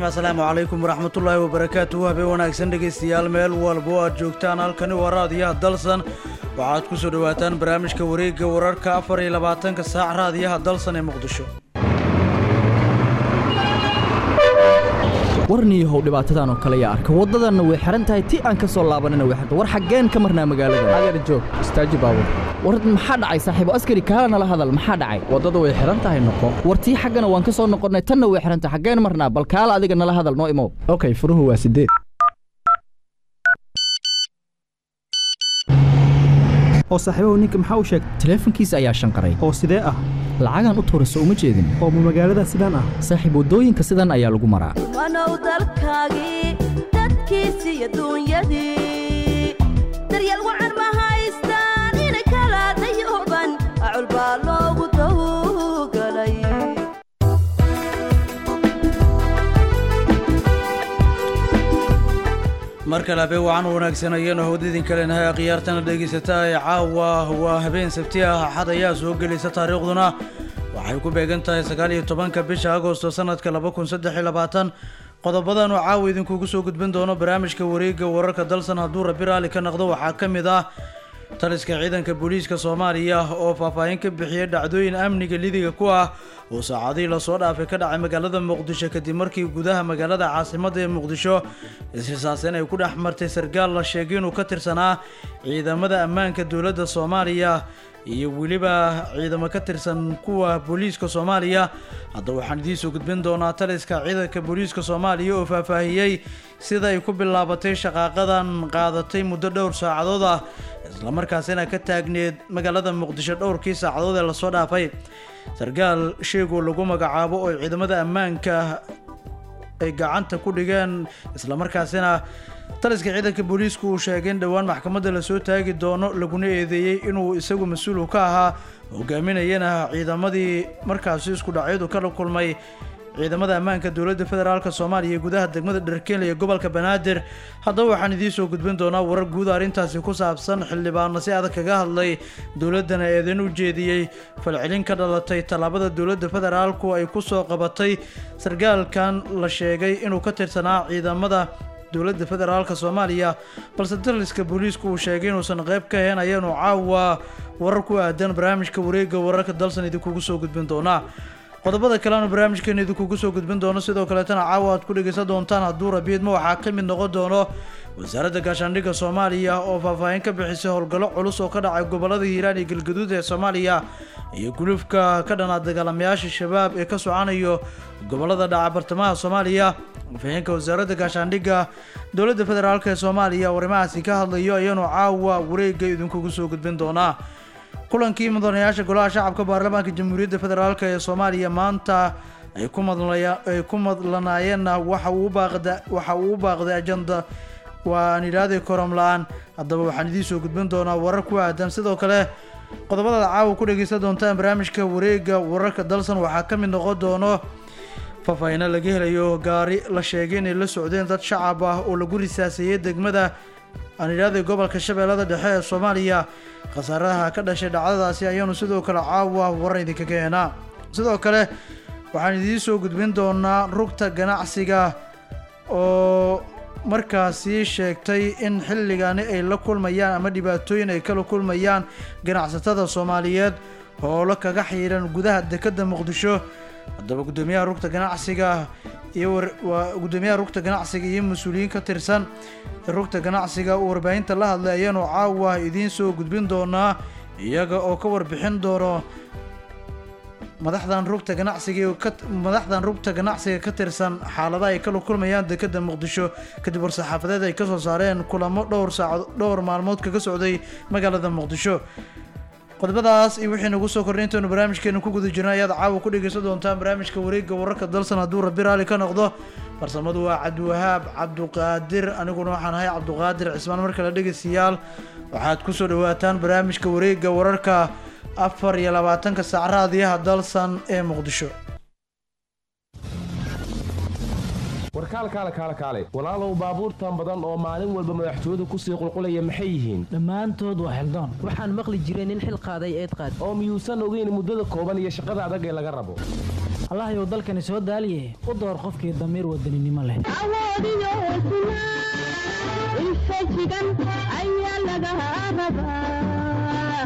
asalaamu calaykum waraxmatullaahi wabarakaatuhu habeen wanaagsan dhegaystayaal meel walba oo aad joogtaan halkani waa raadiyaha dalsan waxaad ku soo dhowaataan barnaamijka wareegga wararka afar iyo labaatanka saac raadiyaha dalsan ee muqdisho warniyahow dhibaatadan oo kale yaa arka waddadanna way xihan tahay ti aan ka soo laabanina way xirta war xaggeen ka marnaa magaalada adeer joog istaaji baabur war maxaa dhacay saaxiibo askari kaala nala hadal maxaa dhacay waddada way xihan tahay noqo war tii xaggana waan ka soo noqonnay tanna way xihan tahay xaggeen marnaa bal kaala adiga nala hadal noo imow okay furuhu waa sideed oo saaxiibahu ninka maxaa u sheegay taleefankiisa ayaa shanqaray oo sidee ah lacagaan u tuurayso uma jeedin oo ma magaalada sidaan ah saaxiib waddooyinka sidan ayaa lagu maraa wanow dalkaagii dadkiisi iyo duunyadii daryeel wacan ma haystaan inay kala dayooban acul baa loogu dawgalay mar kale habeen wacan wanaagsan ayaanu hawda idinka leenahay akhyaartana dhegaysata ee caawa waa habeen sabti ah axad ayaa soo gelaysa taariikhduna waxay ku beegan tahay sagaal iyo tobanka bisha agosto sanadka laba kun saddex iyo labaatan qodobadan oo caawa idinkugu soo gudbin doono barnaamijka wareegga wararka dalsan hadduu rabi raalli ka noqdo waxaa ka mid ah taliska ciidanka booliiska soomaaliya oo faahfaahin ka bixiyay dhacdooyin amniga lidiga ku ah oo saacadihii lasoo dhaafay ka dhacay magaalada muqdisho kadib markii gudaha magaalada caasimadda ee muqdisho isrisaaseen ay ku dhex martay sarkaal la sheegay inuu ka tirsanaa ciidamada ammaanka dowladda soomaaliya iyo weliba ciidamo ka tirsan kuwa booliiska soomaaliya hadda waxaan idiinsoo gudbin doonaa taliska ciidanka booliiska soomaaliya oo faahfaahiyey sida ay ku bilaabatay shaqaaqadan qaadatay muddo dhowr saacadood ah islamarkaasina ka taagneed magaalada muqdisho dhowrkii saacadood ee lasoo dhaafay sarkaal sheegoo lagu magacaabo oo ciidamada ammaanka ay gacanta ku dhigeen islamarkaasina taliska ciidanka booliisku uu sheegay in dhowaan maxkamadda lasoo taagi doono laguna eedeeyey inuu isagu mas-uul ka ahaa hogaaminayana ciidamadii markaasi isku dhacyadu kala kulmay ciidamada ammaanka dowladda federaalk soomaaliya ee gudaha degmada dharkeel iyo gobolka banaadir haddaba waxaan idiin soo gudbin doonaa warar guud arrintaasi ku saabsan xildhibaano si adag kaga hadlay dowladdana eedan u jeediyey falcelin ka dhalatay tallaabada dowladda federaalku ay ku soo qabatay sarkaalkan la sheegay inuu ka tirsanaa ciidamada dowladda federaalk soomaaliya balse taliska booliisku uu sheegay inuusan qayb ka ahayn ayaanu caawa warar ku aadan barnaamijka wareegga wararka dalsan idinkugu soo gudbin doonaa qodobada kaleanu barnaamijkeena idinkugu soo gudbin doono sidoo kaleetana caawa aad ku dhegaysan doontaan hadduu rabiidma waxaa ka mid noqon doono wasaaradda gaashaandhigga soomaaliya oo faahfaahin ka bixisay howlgallo culus oo ka dhacay gobolada hiiraan iyo galgaduud ee soomaaliya iyo gulufka ka dhanaa dagaalamayaasha shabaab ee ka socanayo gobolada dhaca bartamaha soomaaliya faahfaahinka wasaaradda gaashaandhigga dowladda federaalk ee soomaaliya arrimahaasi ka hadlayo ayaanu caawa wareegga idinkugu soo gudbin doonaa kulankii mudanayaasha golaha shacabka baarlamaanka jamhuuriyadda federaalk ee soomaaliya maanta ay ku madlaya ay ku madlanaayeenna waxa uu baaqda waxa uu u baaqday ajanda waa aan idhaahday korom la-aan haddaba waxaan idiin soo gudbin doonaa warar ku aadan sidoo kale qodobadaad caawa ku dhegaysan doontaan barnaamijka wareegga wararka dalsan waxaa ka mid noqon doono faahfaahino laga helayo gaari la sheegay inay la socdeen dad shacab ah oo lagu risaaseeyey degmada aan idhaahday gobolka shabeellada dhexe ee soomaaliya khasaaraha ka dhashay dhacdadaasi ayaanu sidoo kale caawa waran idinkaga heenaa sidoo kale waxaan idiin soo gudbin doonaa rugta ganacsiga oo markaasi sheegtay in xilligani ay la kulmayaan ama dhibaatooyin ay kala kulmayaan ganacsatada soomaaliyeed hoolo kaga xiiran gudaha dekedda muqdisho haddaba guddoomiyaha rugta ganacsiga iyo waa guddoomiyaha rugta ganacsiga iyo mas-uuliyiin ka tirsan rugta ganacsiga uu warbaahinta la hadlay ayaanu caawa idiin soo gudbin doonaa iyaga oo ka warbixin doono madaxdan rugta ganacsiga ka madaxdan rugta ganacsiga ka tirsan xaaladaha ay kala kulmayaan dekedda muqdisho kadib war-saxaafadeed ay kasoo saareen kulamo dhowr saacad dhowr maalmood kaga socday magaalada muqdisho qodobadaas iyo wixii nagu soo kordhay intaynu barnaamijkeena ku guda jirna ayaad caawa ku dhegaysan doontaan barnaamijka wareegga wararka dalsan hadduu rabi raali ka noqdo farsamadu waa cabdiwahaab cabduqaadir aniguna waxaan ahay cabduqaadir cismaan mar kale dhegaystayaal waxaad ku soo dhawaataan barnaamijka wareegga wararka afar iyo labaatanka saac raadiyaha dalsan ee muqdisho warkaal kaale kaale kaale walaalow baabuurtan badan oo maalin walba madaxtooyadu kusii qulqulaya maxay yihiin dhammaantood waa xildaan waxaan maqli jiray nin xil qaaday eed qaad oo miyuusan ogeyn muddada kooban iyo shaqada adag ee laga rabo allahayow dalkani soo daaliye u door qofkii damiir wadaninimo leh awoodiyo hesnaa infajigan ayaa laga rabaa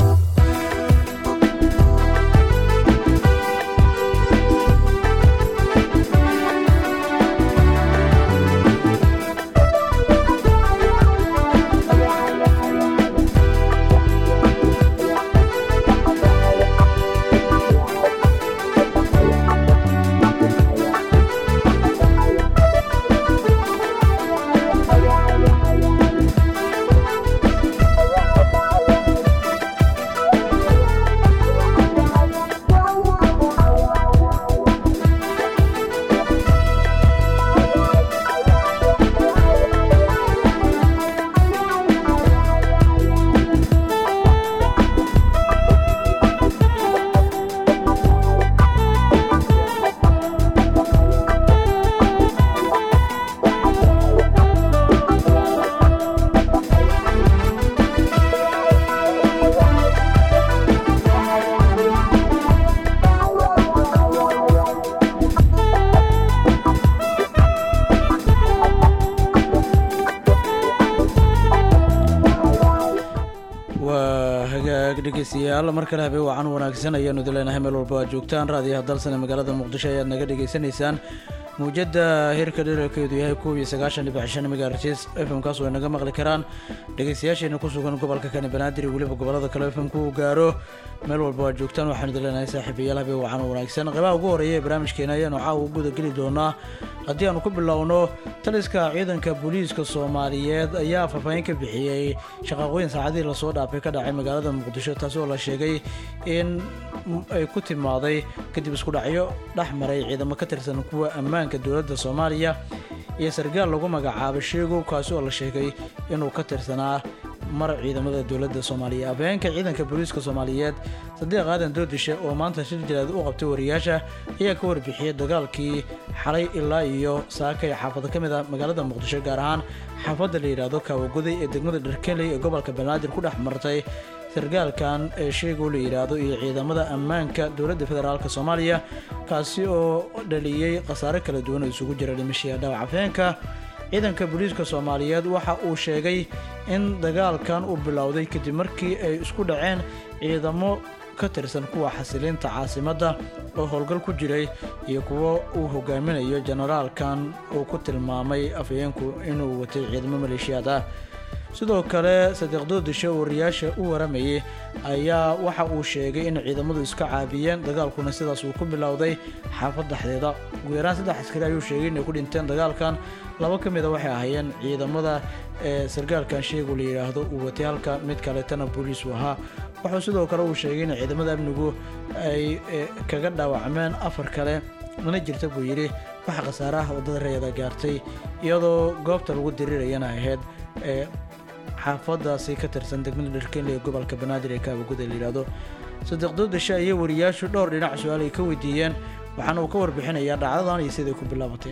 waa hagaag dhegeystayaal mar kale habeen wacan wanaagsan ayaanu idin leenahay meel walba aad joogtaan raadiyaha dalsane magaalada muqdisho ayaad naga dhegeysanaysaan muujada heerka dherarkeedu yahay kow iyo sagaashan dhibic shan megahertz fm kaas way naga maqli karaan dhegeystayaasheena ku sugan gobolka kani banaadir iyo weliba gobolada kale fm ku gaaro meel walba aad joogtaan waxaanu idin leenahay saaxiibayaal habeen wacan wanaagsan qeybaha ugu horeeya ee barnaamijkeena ayaanu caawa u guda geli doonaa haddii aanu ku bilowno taliska ciidanka booliiska soomaaliyeed ayaa faahfaahin ka bixiyey shaqaaqooyin saacadihii lasoo dhaafay ka dhacay magaalada muqdisho taasi oo la sheegay in ay ku timaaday kadib isku dhacyo dhex maray ciidamo ka tirsan kuwa ammaanka dowladda soomaaliya iyo sargaal lagu magacaabay sheegow kaasi oo la sheegay inuu ka tirsanaa mar ciidamada dowladda soomaaliya afhayeenka ciidanka booliiska soomaaliyeed sadiiq aadan doodishe oo maanta shir jilaad u qabtay wariyaasha ayaa ka warbixiyey dagaalkii xalay ilaa iyo saakay xaafado ka mid ah magaalada muqdisho gaar ahaan xaafadda la yidhaahdo kaawagoday ee degmada dharkeley ee gobolka banaadir ku dhex martay sargaalkan ee sheegoo la yidhaahdo iyo ciidamada ammaanka dowladda federaalk soomaaliya kaasi oo dhaliyey khasaare kala duwan oo isugu jira dhimashiya dhaawac afhayeenka ciidanka booliiska soomaaliyeed waxa uu sheegay in dagaalkan uu bilowday kadib markii ay isku dhaceen ciidamo ka tirsan kuwa xasilinta caasimadda oo howlgal ku jiray iyo kuwo uu hogaaminayo generaalkan uu ku tilmaamay afhayeenku inuu watay ciidamo maleeshiyaad ah sidoo kale sadiiq doodishe oo wariyaasha u waramayay ayaa waxa uu sheegay in ciidamadu iska caabiyeen dagaalkuna sidaas uu ku bilowday xaafad dhexdeeda ugu yaraan saddex askari ayuu sheegay inay ku dhinteen dagaalkan laba ka mida waxay ahaayeen ciidamada ee sargaalkan sheegu la yidhaahdo uu watay halka mid kaleetana booliis uu ahaa wuxuu sidoo kale uu sheegay in ciidamada amnigu ay kaga dhaawacmeen afar kale mana jirta buu yidhi waxa khasaaraha waddada reeda gaartay iyadoo goobta lagu diriirayana ahayd ee xaafadaasi ka tirsan degmada dharkenle ee gobolka banaadir ee kaabaguda la yidhaahdo sadiiq doodashe ayay wariyaashu dhowr dhinac su-aal ay ka weydiiyeen waxaana uu ka warbixinayaa dhacdadan iyo siday ku bilaabatay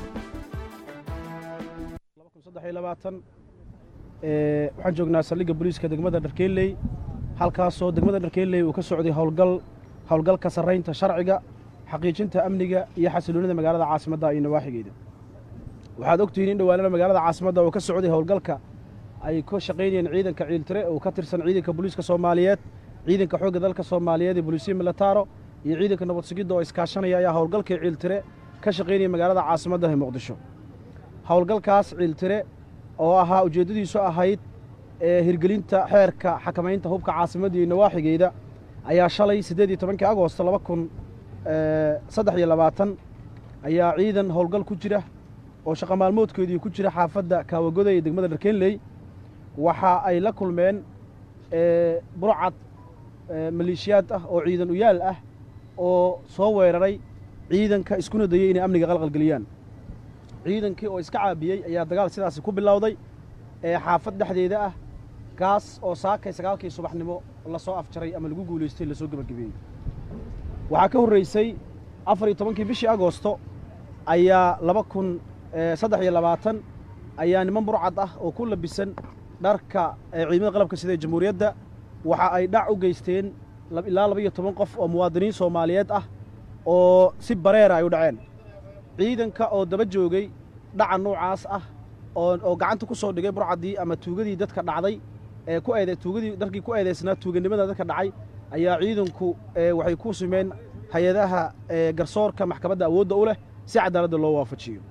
waxaan joognaa saldhigga booliiska degmada dharkeeley halkaasoo degmada dharkeeley uu ka socday howlgal howlgalka sarraynta sharciga xaqiijinta amniga iyo xasiloonida magaalada caasimadda iyo nawaaxigeeda waxaad ogtihiin in dhowaanada magaalada caasimadda uu ka socday howlgalka ay ka shaqaynayeen ciidanka ciiltire oo ka tirsan ciidanka booliiska soomaaliyeed ciidanka xoogga dalka soomaaliyeed ee booliisiya militaro iyo ciidanka nabad sugidda oo iskaashanaya ayaa howlgalkii ciiltire ka shaqaynaya magaalada caasimadda ee muqdisho howlgalkaas ciiltire oo ahaa ujeeddadiisu ahayd ee hirgelinta xeerka xakamaynta hubka caasimadda iyo nawaaxigeeda ayaa shalay siddeed iyo tobankii agoosto laba kun saddex iyo labaatan ayaa ciidan howlgal ku jira oo shaqa maalmoodkeedii ku jira xaafadda kaawagoda ee degmada dharkenley waxa ay la kulmeen burcad maleeshiyaad ah oo ciidan uyaal ah oo soo weeraray ciidanka iskuna dayey inay amniga qalqalgeliyaan ciidankii oo iska caabiyey ayaa dagaal sidaasi ku bilowday ee xaafad dhexdeeda ah kaas oo saakay sagaalkii subaxnimo lasoo afjaray ama lagu guulaystay lasoo gebagabeeyey waxaa ka horraysay afar iyo tobankii bishii agoosto ayaa laba kun saddex iyo labaatan ayaa niman burcad ah oo ku labisan dharka ciidamada qalabka sida ee jamhuuriyadda waxa ay dhac u geysteen ilaa laba iyo toban qof oo muwaadiniin soomaaliyeed ah oo si bareera ay u dhaceen ciidanka oo daba joogay dhaca noocaas ah oo oo gacanta ku soo dhigay burcaddii ama tuugadii dadka dhacday ee ku eede tuugadii dharkii ku eedaysnaa tuuganimada dadka dhacay ayaa ciidanku ee waxay ku sumeen hay-adaha ee garsoorka maxkamadda awoodda u leh si cadaaladda loo waafajiyo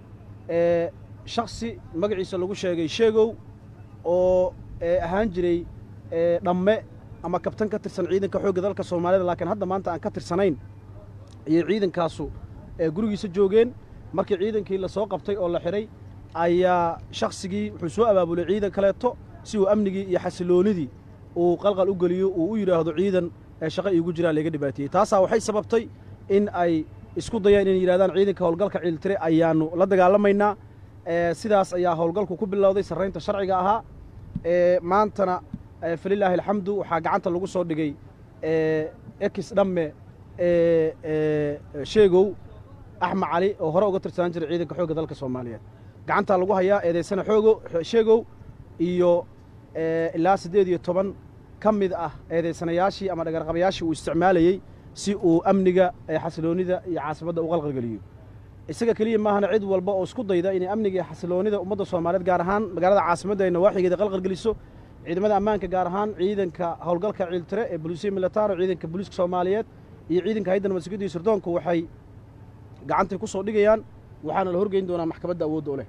ee shaksi magaciisa lagu sheegay sheegow oo ee ahaan jiray ee dhamme ama kabtan ka tirsan ciidanka xoogga dalka soomaalida laakiin hadda maanta aan ka tirsanayn ayay ciidankaasu ee gurigiisa joogeen markii ciidankii la soo qabtay oo la xidhay ayaa shaksigii wuxuu soo abaabulay ciidan kaleeto si uu amnigii iyo xasiloonidii uu qalqal u geliyo uu u yidhaahdo ciidan ee shaqo iigu jiraan layga dhibaatiyey taasaa waxay sababtay in ay isku dayaan inay yidhahdaan ciidanka howlgalka ciiltire ayaannu la dagaalamaynaa ee sidaas ayaa howlgalku ku bilowday sarraynta sharciga ahaa ee maantana ee falilaahi alxamdu waxaa gacanta lagu soo dhigay ee ekis dhamme ee ee sheegow axmed cali oo hore uga tirsanaan jiray ciidanka xoogga dalka soomaaliyeed gacantaa lagu hayaa eedaysana xoogo sheegow iyo ee ilaa siddeed iyo toban ka mid ah eedaysanayaashii ama dhagarqabayaashii uu isticmaalayey si uu amniga ee xasiloonnida iyo caasimadda u qalqalgeliyo isaga keliya maahana cid walba oo isku dayda inay amniga iyo xasiloonnida ummadda soomaaliyeed gaar ahaan magaalada caasimadda ay nawaaxigeeda qalqalgeliso ciidamada ammaanka gaar ahaan ciidanka howlgalka ciiltire ee bolisiya militaro ciidanka booliiska soomaaliyeed iyo ciidanka hayadda nabadsugyadda iyo sirdoonku waxay gacantay ku soo dhigayaan waxaana la horgeyn doonaa maxkamadda awoodda u leh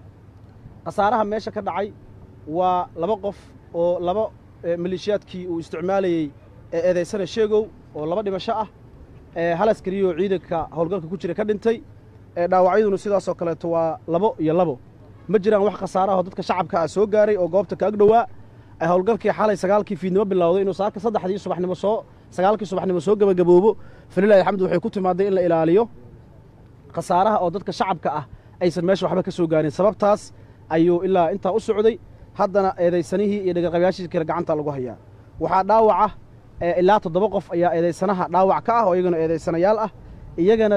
khasaaraha meesha ka dhacay waa laba qof oo laba maleeshiyaadkii uu isticmaalayey ee eedaysana sheegow oo laba dhimasho ah ee hal askariyoo ciidanka howlgalka ku jira ka dhintay ee dhaawacyaduna sidaasoo kaleeto waa labo iyo labo ma jiraan wax khasaaraho dadka shacabka ah soo gaaray oo goobta ka ag dhowaa ay howlgalkii xalay sagaalkii fiidnimo bilowday inuu saaka saddexdii subaxnimo soo sagaalkii subaxnimo soo gebagaboobo falilahi alxamdu waxay ku timaaday in la ilaaliyo khasaaraha oo dadka shacabka ah aysan meesha waxba ka soo gaarin sababtaas ayuu ilaa intaa u socday haddana eedaysanihii iyo dhagarqabayaashii kale gacanta lagu hayaa waxaa dhaawaca ilaa toddoba qof ayaa eedaysanaha dhaawac ka ah oo iyagana eedaysanayaal ah iyagana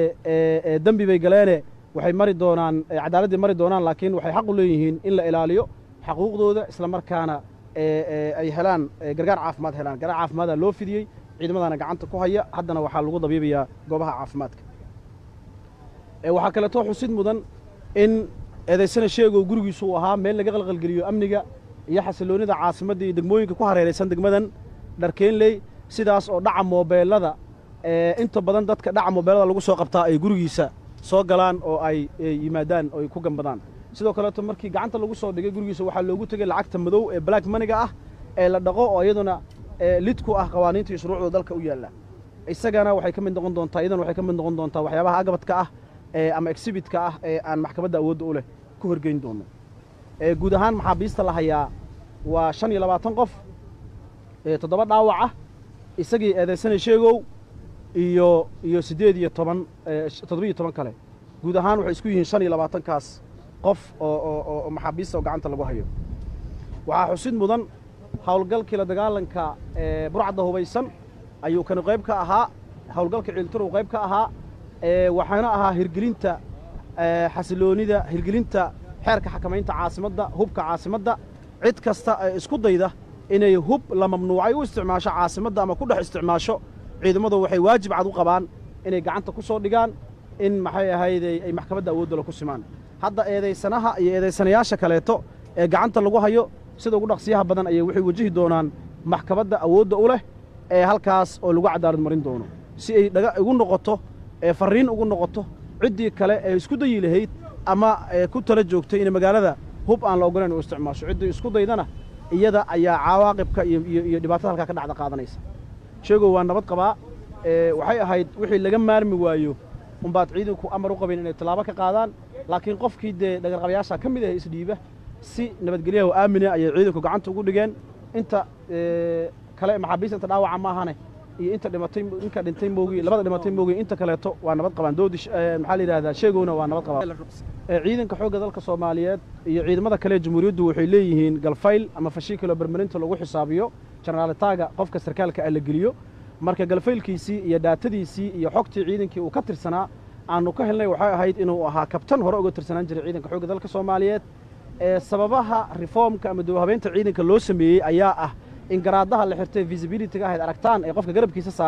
dee dembi bay galeene waxay mari doonaan cadaaladdii mari doonaan laakiin waxay xaq u leeyihiin in la ilaaliyo xaquuqdooda isla markaana ay helaan gargaar caafimaad helaan gargaar caafimaadaa loo fidiyey ciidamadana gacanta ku haya haddana waxaa lagu dabiibayaa goobaha caafimaadka waxaa kaleeto xusid mudan in eedaysana sheegow gurigiisu uu ahaa meel laga qalqalgeliyo amniga iyo xasiloonnida caasimadda iyo degmooyinka ku hareeraysan degmadan dharkeenley sidaas oo dhaca moobeelada inta badan dadka dhaca moobeelada lagu soo qabtaa ay gurigiisa soo galaan oo ay yimaadaan oo ay ku gambadaan sidoo kaleeto markii gacanta lagu soo dhigay gurigiisa waxaa loogu tegey lacagta madow ee black maniga ah ee la dhaqo oo iyaduna lid ku ah qawaaniinta iyo shuruucda dalka u yaalla isagana waxay ka mid noqon doontaa iyadana waxay ka mid noqon doontaa waxyaabaha agabadka ah ama exhibitka ah ee aan maxkamadda awoodda u leh ku horgeyn doono guud ahaan maxaabiista la hayaa waa shan iyo labaatan qof toddoba dhaawac ah isagii eedaysana sheegow iyo iyo siddeed iyo toban toddoba iyo toban kale guud ahaan waxay isku yihiin shan iyo labaatankaas qof oo oo oo maxaabiista oo gacanta lagu hayo waxaa xusid mudan howlgalkii la dagaalanka burcadda hubaysan ayuu kani qayb ka ahaa howlgalka ciiltirow qayb ka ahaa waxaana ahaa hirgelinta xasiloonida hirgelinta xeerka xakamaynta caasimadda hubka caasimadda cid kasta ee isku dayda inay hub la mamnuucay u isticmaasho caasimadda ama ku dhex isticmaasho ciidamadu waxay waajib cad u qabaan inay gacanta ku soo dhigaan in maxay ahayday ay maxkamadda awooddala ku simaan hadda eedaysanaha iyo eedaysanayaasha kaleeto ee gacanta lagu hayo sida ugu dhaqsiyaha badan ayay waxay wajihi doonaan maxkamadda awoodda u leh ee halkaas oo lagu cadaalad marin doono si ay dhaga igu noqoto ee farriin ugu noqoto ciddii kale ee isku dayi lahayd ama ku tala joogtay in magaalada hub aan la ogolayn u isticmaasho ciddii isku daydana iyada ayaa cawaaqibka iyo dhibaatada halkaa ka dhacda qaadanaysa sheegow waa nabad qabaa waxay ahayd wixii laga maarmi waayo umbaad ciidanku amar u qabeen inay tallaabo ka qaadaan laakiin qofkii dee dhagarqabayaasha ka mid ah isdhiiba si nabadgelyaha oo aamina ayay ciidanku gacanta ugu dhigeen inta kale maxaabiista inta dhaawaca maahane iyo inta dhimatay inka dhintay moogi labada dhimatay moogi inta kaleeto waa nabad qabaan doodi maxaa la yidhahdaa sheegowna waa nabad qabaan ciidanka xoogga dalka soomaaliyeed iyo ciidamada kale jamhuuriyaddu waxay leeyihiin galfayl ama fashiikilo bermarinta lagu xisaabiyo jenaraaltaaga qofka sarkaalka ah la geliyo marka galfaylkiisii iyo dhaatadiisii iyo xogtii ciidankii uu ka tirsanaa aanu ka helnay waxay ahayd inuu ahaa kabtan hore uga tirsanaan jiray ciidanka xoogga dalka soomaaliyeed ee sababaha reformka ama dowhabeynta ciidanka loo sameeyey ayaa ah in garaadaha la xirtay visibilityga ahayd aragtaan ee qofka garabkiisa saaran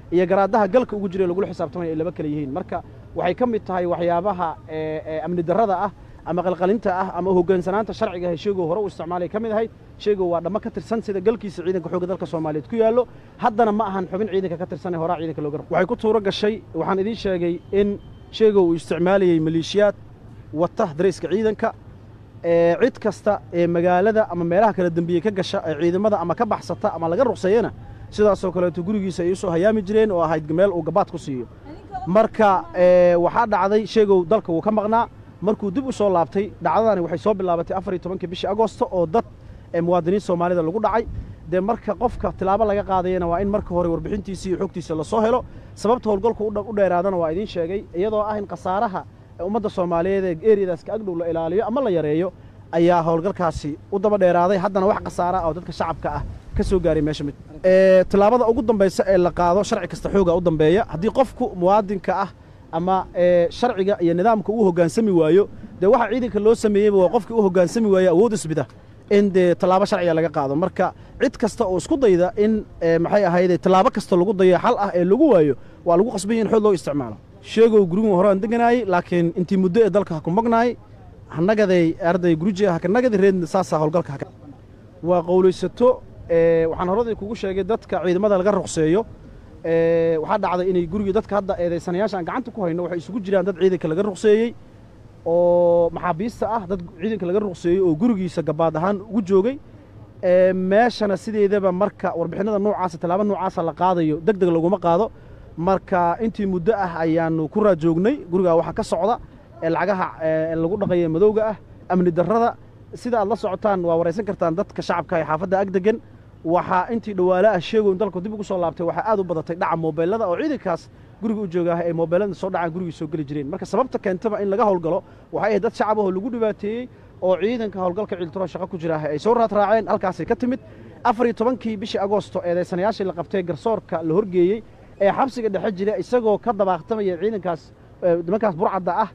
iyo garaadaha galka ugu jira ee lagula xisaabtamaya ay laba kale yihiin marka waxay ka mid tahay waxyaabaha ee, ee, amni darrada ah ama qalqalinta ah ama hoggaansanaanta sharciga ah sheegow hore u isticmaalay ka mid ahayd sheegow waa dhammo ka tirsan sida galkiisa ciidanka xoogga dalka soomaaliyeed ku yaallo haddana ma ahan xubin ciidanka ka tirsan ee horaa ciidanka looga rabo waxay ku tuuro gashay waxaan idiin sheegay in sheegow uu isticmaalayey maleeshiyaad wata darayska ciidanka ee cid kasta ee magaalada ama meelaha kala dembiye ka gasha ee ciidamada ama ka baxsata ama laga ruqseeyana sidaasoo kaleeto gurigiisa ay usoo hayaami jireen oo ahayd meel uu gabaad ku siiyo marka ee, waxaa dhacday sheegow dalka wuu ka maqnaa markuu dib u soo laabtay dhacdadani waxay soo bilaabatay afar iyo tobankii bishii agoosto oo dad ee muwaadiniin soomaalida lagu dhacay dee marka qofka tilaabo laga qaadayana waa in marka hore warbixintiisa iyo xogtiisa lasoo helo sababta howlgalku u dha- u dheeraadana waa idiin sheegay iyadoo ah in khasaaraha ee ummadda soomaaliyeed ee eriyadaas ka agdhow la ilaaliyo ama la yareeyo ayaa howlgalkaasi u daba dheeraaday haddana wax khasaara ah oo dadka shacabka ah ka soo gaaray meesha mid Ee, tilaabada ugu dambaysa ee la qaado sharci kasta xooga u dambeeya haddii qofku muwaadinka ah ama ee, sharciga iyo nidaamka uu hoggaansami waayo dee waxa ciidanka loo sameeyeyba waa qofkii u hoggaansami waayo awood isbida in dee tallaabo sharciga laga qaado marka cid kasta oo isku dayda in ee, maxay ahayde tallaabo kasta lagu dayo xal ah ee lagu waayo waa lagu qasban yahay in xoog loo isticmaalo sheegow gurigu horaan deganaayey laakiin intii muddo ee dalka ha ku magnaay hanagaday arday gurujiga haka nagadi reedna saasaa howlgalka haka waa qowlaysato ee, waxaan horadii kugu sheegay dadka ciidamada laga ruqseeyo ee, waxaa dhacday inay gurigii dadka hadda eedaysanayaasha aan gacanta ku hayno waxay isugu jiraan dad ciidanka laga ruqseeyey oo maxaabiista ah dad ciidanka laga ruqseeyey oo gurigiisa gabaad ahaan ugu joogay ee, meeshana sideedaba marka warbixinada noocaasa tallaabo noocaasa la qaadayo deg deg laguma qaado marka intii muddo ah ayaanu ku raajoognay gurigaa waxaa ka socda ee lacagaha ee, lagu dhaqaya madowga ah amni darrada sida aad la socotaan waa waraysan kartaan dadka shacabka ee xaafadda ag degan waxaa intii dhawaale ah sheegown dalku dib ugu soo laabtay waxaa aad u badatay dhaca moobeelada oo ciidankaas guriga u jooga ah ay moobeelada soo dhacaan gurigii soo geli jireen marka sababta keentaba in laga howlgalo waxay ahayd dad shacab ahoo lagu dhibaateeyey oo ciidanka howlgalka ciiltiro shaqo ku jira ah ay soo raadraaceen halkaasay ka timid afar iyo tobankii bishii agoosto eedaysanayaashii la qabtay garsoorka la horgeeyey ee xabsiga dhexe jira isagoo ka dabaaqtamaya ciidankaas ee, nimankaas burcadda ah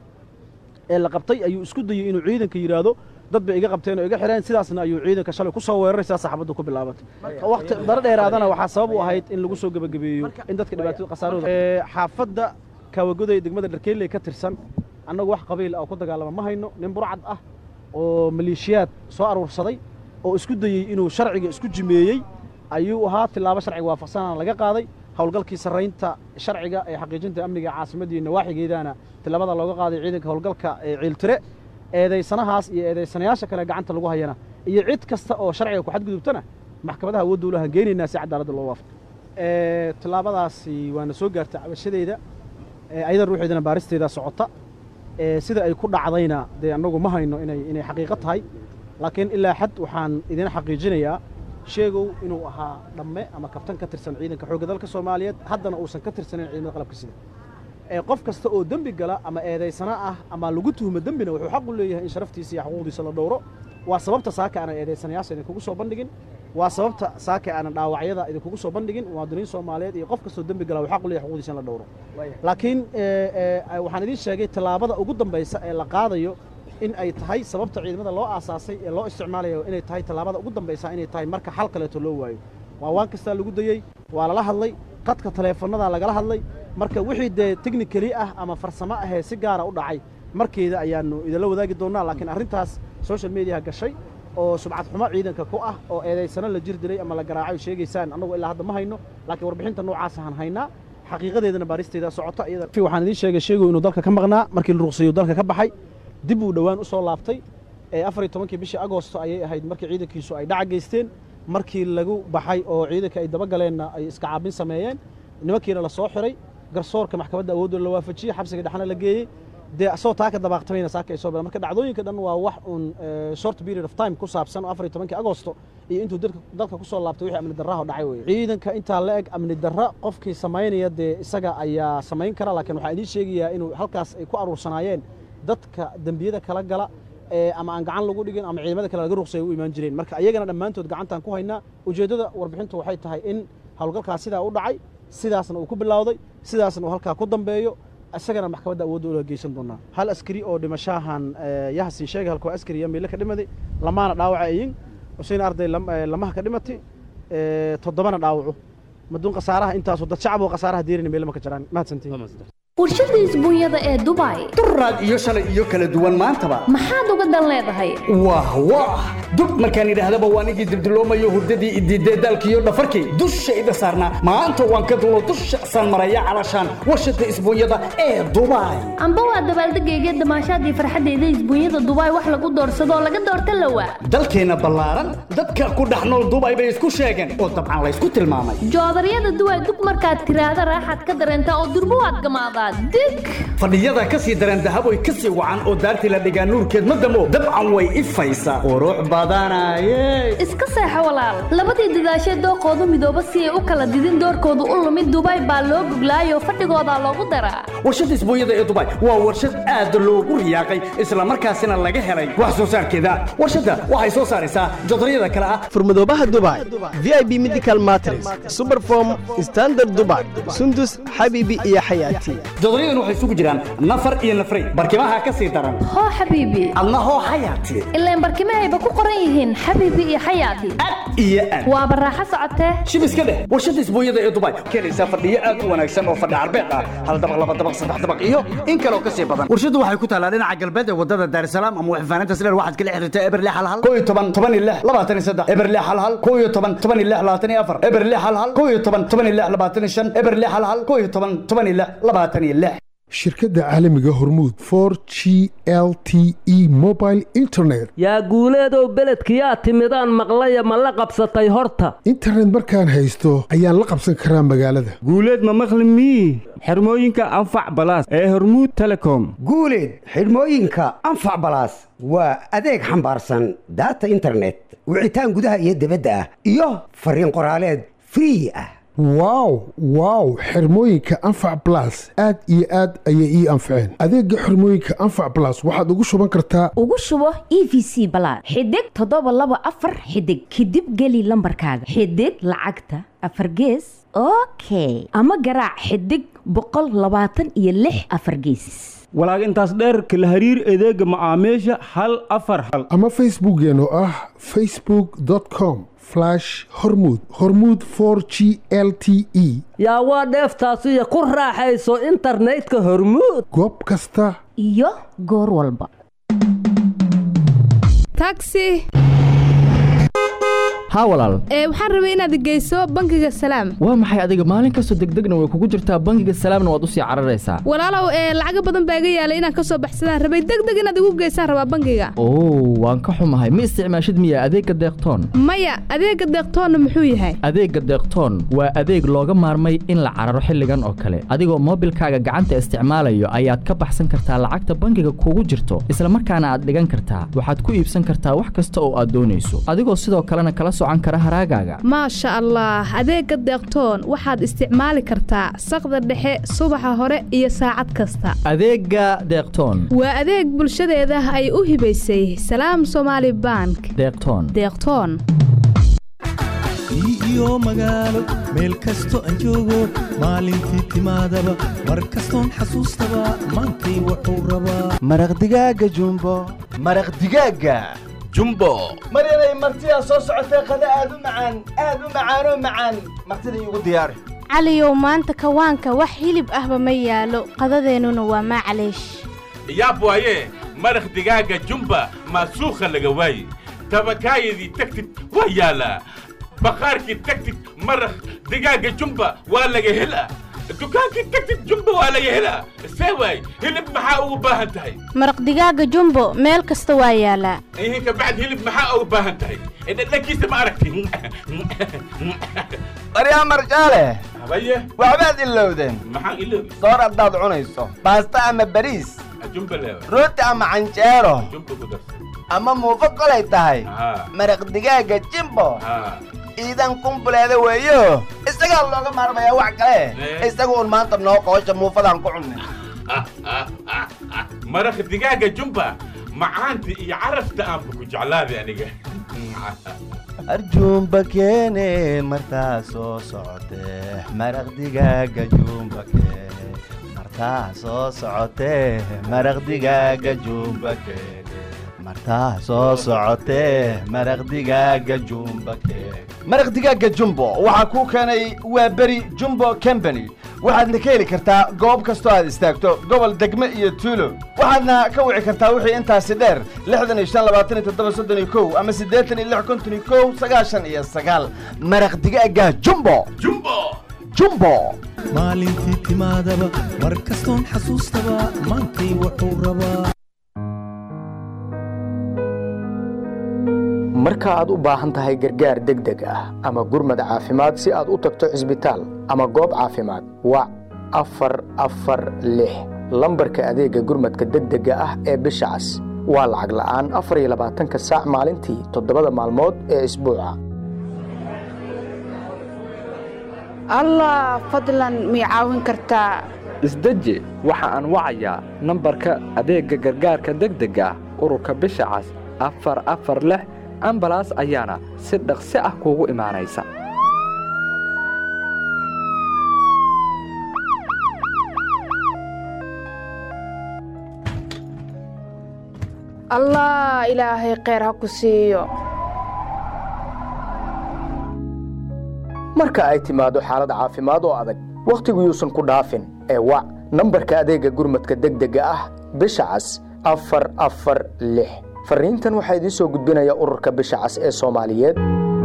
ee la qabtay ayuu isku dayey inuu ciidanka yidhaahdo dad bay iga qabteen oo iga xireen sidaasna ayuu ciidanka shalay ku soo weeraray sidaas saxaabaddu ku bilaabatay waqti daro dheeraadana waxaa sabab u ahayd in lagu soo gebagabeeyo in dadka dhibaatada khasaarooda Ee, xaafadda kaawagoday degmada dharkeeley ka tirsan annagu wax qabiil ah oo ku dagaalama ma hayno nin burcad ah oo maleeshiyaad soo aruursaday oo isku dayey inuu sharciga isku jimeeyey ayuu ahaa tilaabo sharciga waafaqsanana laga qaaday howlgalkii sarraynta sharciga ee xaqiijinta amniga caasimadda iyo nawaaxigeedana tilaabada looga qaaday ciidanka howlgalka ee ciiltire eedaysanahaas iyo eedaysanayaasha kale gacanta lagu hayana iyo cid kasta oo sharciga ku xadgudubtana maxkamadaha awoodda ulahan geenaynaa si cadaaladda loo waafaqo Ee, tilaabadaasi waana soo gaartay cabashadeeda ee, ayadan ruuxeedana baaristeeda socota ee, sida ay ku dhacdayna dee annagu ma hayno inay inay xaqiiqo tahay laakiin ilaa xad waxaan idin xaqiijinayaa sheegow inuu ahaa dhamme ama kabtan ka tirsan ciidanka xoogga dalka soomaaliyeed haddana uusan ka tirsanayn ciidamada qalabka sida ee qof kasta oo dembi gala ama eedaysana ah ama lagu tuhmo dembina wuxuu xaq u leeyahay in sharaftiisa iyo xuquuqdiisa la dhowro waa sababta saaka aanan eedaysanayaasha idinkugu soo bandhigin waa sababta saaka aanan dhaawacyada idinkugu soo bandhigin muwaadiniin soomaaliyeed iyo qof kastoo dembi gala wuxuu xaq u leeyahay xuquuqdiisa in la dhowro laakiin ee, ee, waxaan idiin sheegay tallaabada ugu dambaysa ee la qaadayo in ay tahay sababta ciidamada loo aasaasay ee loo isticmaalayo inay tahay tallaabada ugu dambaysa inay tahay marka xal kaleeto loo waayo waa waan kastaa lagu dayey waa lala hadlay qadka taleefanada lagala hadlay marka wixii dee technically ah ama farsamo ahee si gaara u dhacay markeeda ayaanu idinla wadaagi doonaa laakiin arrintaas social mediaha gashay oo subcad xumo ciidanka ku ah oo eedaysano la jir dilay ama la garaacay sheegaysaan annagu ilaa hadda ma hayno laakiin warbixinta noocaas aan haynaa xaqiiqadeedana baaristeeda socota iyada waxaan idiin sheegay sheegow inuu dalka ka maqnaa markii la ruqseeyo dalka ka baxay dib uu dhowaan u soo laabtay ee afar iyo tobankii bishii agoosto ayay ahayd markii ciidankiisu ay dhaca geysteen markii lagu baxay oo ciidanka ay dabagaleenna ay iska caabin sameeyeen nimankiina la soo xiray garsoorka maxkamadda awoodda la waafajiyey xabsiga dhexna la geeyey dee asagoo taa ka dabaaqtamayna saaka ay soo bilaan marka dhacdooyinka dhan waa wax uun eh, short period of time ku saabsan oo afar iyo tobankii agoosto iyo intuu dalka dalka ku soo laabtay wixii amni darraha dhacay weye ciidanka intaa la eg amni darra qofkii samaynaya dee isaga ayaa samayn kara laakiin waxaan idiin sheegayaa inuu halkaas ay ku aruursanaayeen dadka dembiyada kala gala ee ama aan gacan lagu dhigin ama ciidamada kale laga ruqsaya u imaan jireen marka ayagana dhammaantood gacantaan ku haynaa ujeeddada warbixintu waxay tahay in howlgalkaas sidaa u dhacay sidaasna uu ku bilowday sidaasna uu halkaa ku dambeeyo isagana maxkamadda awoodda ula geysan doonaa hal askari oo dhimashahan yahasin sheega halkoo askari iyo miile ka dhimaday lamaana dhaawaca ayin xusein arday lam- eh, lamaha ka dhimatay eh, toddobana dhaawaco maduun khasaaraha intaasoo dad shacab oo khasaaraha diirina meel ma ka jiraan mahadsantiin warshada isbuunyada ee dubai duraad iyo shalay iyo kala duwan maantaba maxaad uga dan leedahay wah wah dub markaan idhaahdaba waan igii dibdiloomayo hurdadii idiidee daalkiiyo dhafarkii dushayda saarnaa maanta waan ka dulo dusha saan maraya calashaan warshada isbuunyada ee dubai amba waa dabaaldegayga damaashaadii farxadeyda isbuunyada dubai wax lagu doorsado oo laga doorta lawa dalkeenna ballaaran dadka ku dhex nool dubai bay isku sheegeen oo dabcan laysku tilmaamay joodaryada duway dug markaad tiraahda raaxaad ka dareentaa oo durbo waad gamaadaa dig fadhiyada ka sii dareen dahaboy ka sii wacan oo daartii la dhigaa nuurkeed ma damo dabcan way ifaysaa qurux badanaye iska seexo walaal labadii dadaashee dooqoodu midooba si ay u kala didin doorkoodu u lumid dubai baa loo guglaayoo fadhigoodaa loogu daraa warshada isbuunyada ee dubai waa warshad aad loogu riyaaqay islamarkaasina laga helay wax soo saarkeeda warshadda waxay soo saaraysaa jodaryada kale ah furmadoobaha dubai v i b medical matres superform standard dubai sundus xabiibi iyo xayaati jodoryadan waxay isugu jiraan nafar iyo nafray barkimaha ka sii daran hoo xabiibi adna hoo xayaati ilaan barkimahayba ku qoran yihiin xabiibi iyo xayaati iyo aad waa baraaxo socotee shib iska dheh warshada isbuunyada ee dubai keenaysaa fadhiyo aad u wanaagsan oo fadhi carbeed ah hal dabaq laba dabaq saddex dabaq iyo in kaloo ka sii badan warshadu waxay ku taalaa dhinaca galbeed ee wadada daarsalaam ama waxfaaninta sileer waxaad kala xiriirtaa eberle hal hal koo iyo toban toban iyo lix labaatan iyo saddex eberle hal hal koo iyo toban toban iyo lix labaatan iyo afar eberle hal hal koo iyo toban toban iyo lix labaatan iyo shan eberle hal hal koo iyo toban toban iyo lix labaatan iyo lix shirkadda caalamiga hormuud for g l t e mobile internet yaa guuleedow beledkiyaa timidaan maqlaya ma la qabsatay horta internet markaan haysto ayaan la qabsan karaa magaalada guuleed ma maqli mii xirmooyinka anfac balaas ee hormuud telecom guuleed xidhmooyinka anfac balaas waa adeeg xambaarsan daata internet wicitaan gudaha iyo dibadda ah iyo fariin qoraaleed free ah wow wow xirmooyinka anfac blas aad iyo aad ayay ii anfaceen adeega xirmooyinka anfac blas waxaad ugu shuban kartaa ugu shubo e v c balaad xidig toddoba laba afar xidig kadib geli lambarkaaga xidig lacagta afar gees okay ama garaac xidig boqol labaatan iyo lix afar geesis walaag intaas dheerka la hariir adeega macaamiisha hal afar hal ama facebookeen oo ah facebook com hormud hormud for g l t e yaa waa dheeftaasiyo ku raaxayso internetka hormuud goob kasta iyo goor walba taxi haa walaal ee waxaan rabay inaad geyso bangiga salaam waa maxay adiga maalin kastoo degdegna way kugu jirtaa bangiga salaamna waad usii cararaysaa walaalow ee lacaga badan baa iga yaalay inaan ka soo baxsadaan rabay degdeg inaad igu geysaan rabaa bangiga oo waan ka xumahay ma isticmaashid miya adeegga deeqtoon maya adeegga deeqtoonna muxuu yahay adeegga deeqtoon waa adeeg looga maarmay in la cararo xilligan oo kale adigoo moobilkaaga gacanta isticmaalayo ayaad ka baxsan kartaa lacagta bangiga kugu jirto islamarkaana aad dhigan kartaa waxaad ku iibsan kartaa wax kasta oo aad doonayso adigoo sidoo kalena kala maasha allah adeegga deeqtoon waxaad isticmaali kartaa saqda dhexe subaxa hore iyo saacad kasta adeegga deeqtoon waa adeeg bulshadeeda ay u hibaysay salaam somaali bank deeqtoon deeqtoon iyo magaalo meel kasto aan joogo maalintii timaadaba mar kastoon xasuustaba maantay wuxuu rabaa maraq digaaga jumbo maraq digaaga jumbo maryanay martidaa soo socotee qada aad u macaan aad u macaanoo macaan martida iigu diyaari caliyow maanta kawaanka wax hilib ahba ma yaalo qadadeennuna waa maclaysh yaab waaye maraq digaaga jumba maasuukha laga waaye tabakaayadii tagtid waa yaalaa baqaarkii tagtid maraq digaaga jumba waa laga helaa dukaankii tagtid jumba waa laga helaa see waay hilib maxaa ugu baahan tahay maraq digaaga jumbo meel kasta waa yaalaa ihin kabacd hilib maxaa ugu baahan tahay dhadhankiisa ma aragti baryaa marjaale habaye waxbaad ilowdeen maxaan iloobi soor haddaad cunayso baasta ama bariis jumba leewa rooti ama canjeero jumba ku darsa ama muufo kolay tahay maraq digaaga jimbo iidan kumbuleeda weeyo isagaa looga maarmayaa wax kale isaga un maanta noo qoosha muufadaan ku cunnay maraq digaaga jumba macaanta iyo carafta aanba ku jeclaaday aniga arjuumba keene martaa soo socotee maraq digaaga juumba keene martaa soo socotee maraq digaaga juumba keene martaa soo socotee maraq digaaga jumba keeg maraq digaaga jumbo waxaa kuu keenay waa beri jumbo company waxaadna ka heli kartaa goob kastoo aad istaagto gobol degme iyo tuulo waxaadna ka wici kartaa wixii intaasi dheer lixdan iyo shan labaatan iyo toddoba soddon iyo kow ama siddeetan iyo lix konton iyo kow sagaashan iyo sagaal maraq digaaga jumbo jumbo jumbo maalintii timaadaba mar kastoon xasuustaba maantay wuxuu rabaa marka aad u baahan tahay gargaar degdeg ah ama gurmad caafimaad si aad u tagto cisbitaal ama goob caafimaad wac afar afar lix lambarka adeegga gurmadka degdega ah ee bisha cas waa lacag la'aan afar iyo labaatanka saac maalintii toddobada maalmood ee isbuuca allah fadlan mii caawin kartaa isdeji waxa aan wacayaa nambarka adeegga gargaarka degdega ah ururka bisha cas afar afar lix ambalaas ayaana si dhaqsi ah kuugu imaanaysa allah ilaahay kheyr ha ku siiyo marka ay timaado xaalad caafimaad oo adag wakhtigu yuusan ku dhaafin ee wac nambarka adeegga gurmadka degdega ah bisha cas afar afar lix farriintan waxaa idiin soo gudbinaya ururka bisha cas ee soomaaliyeed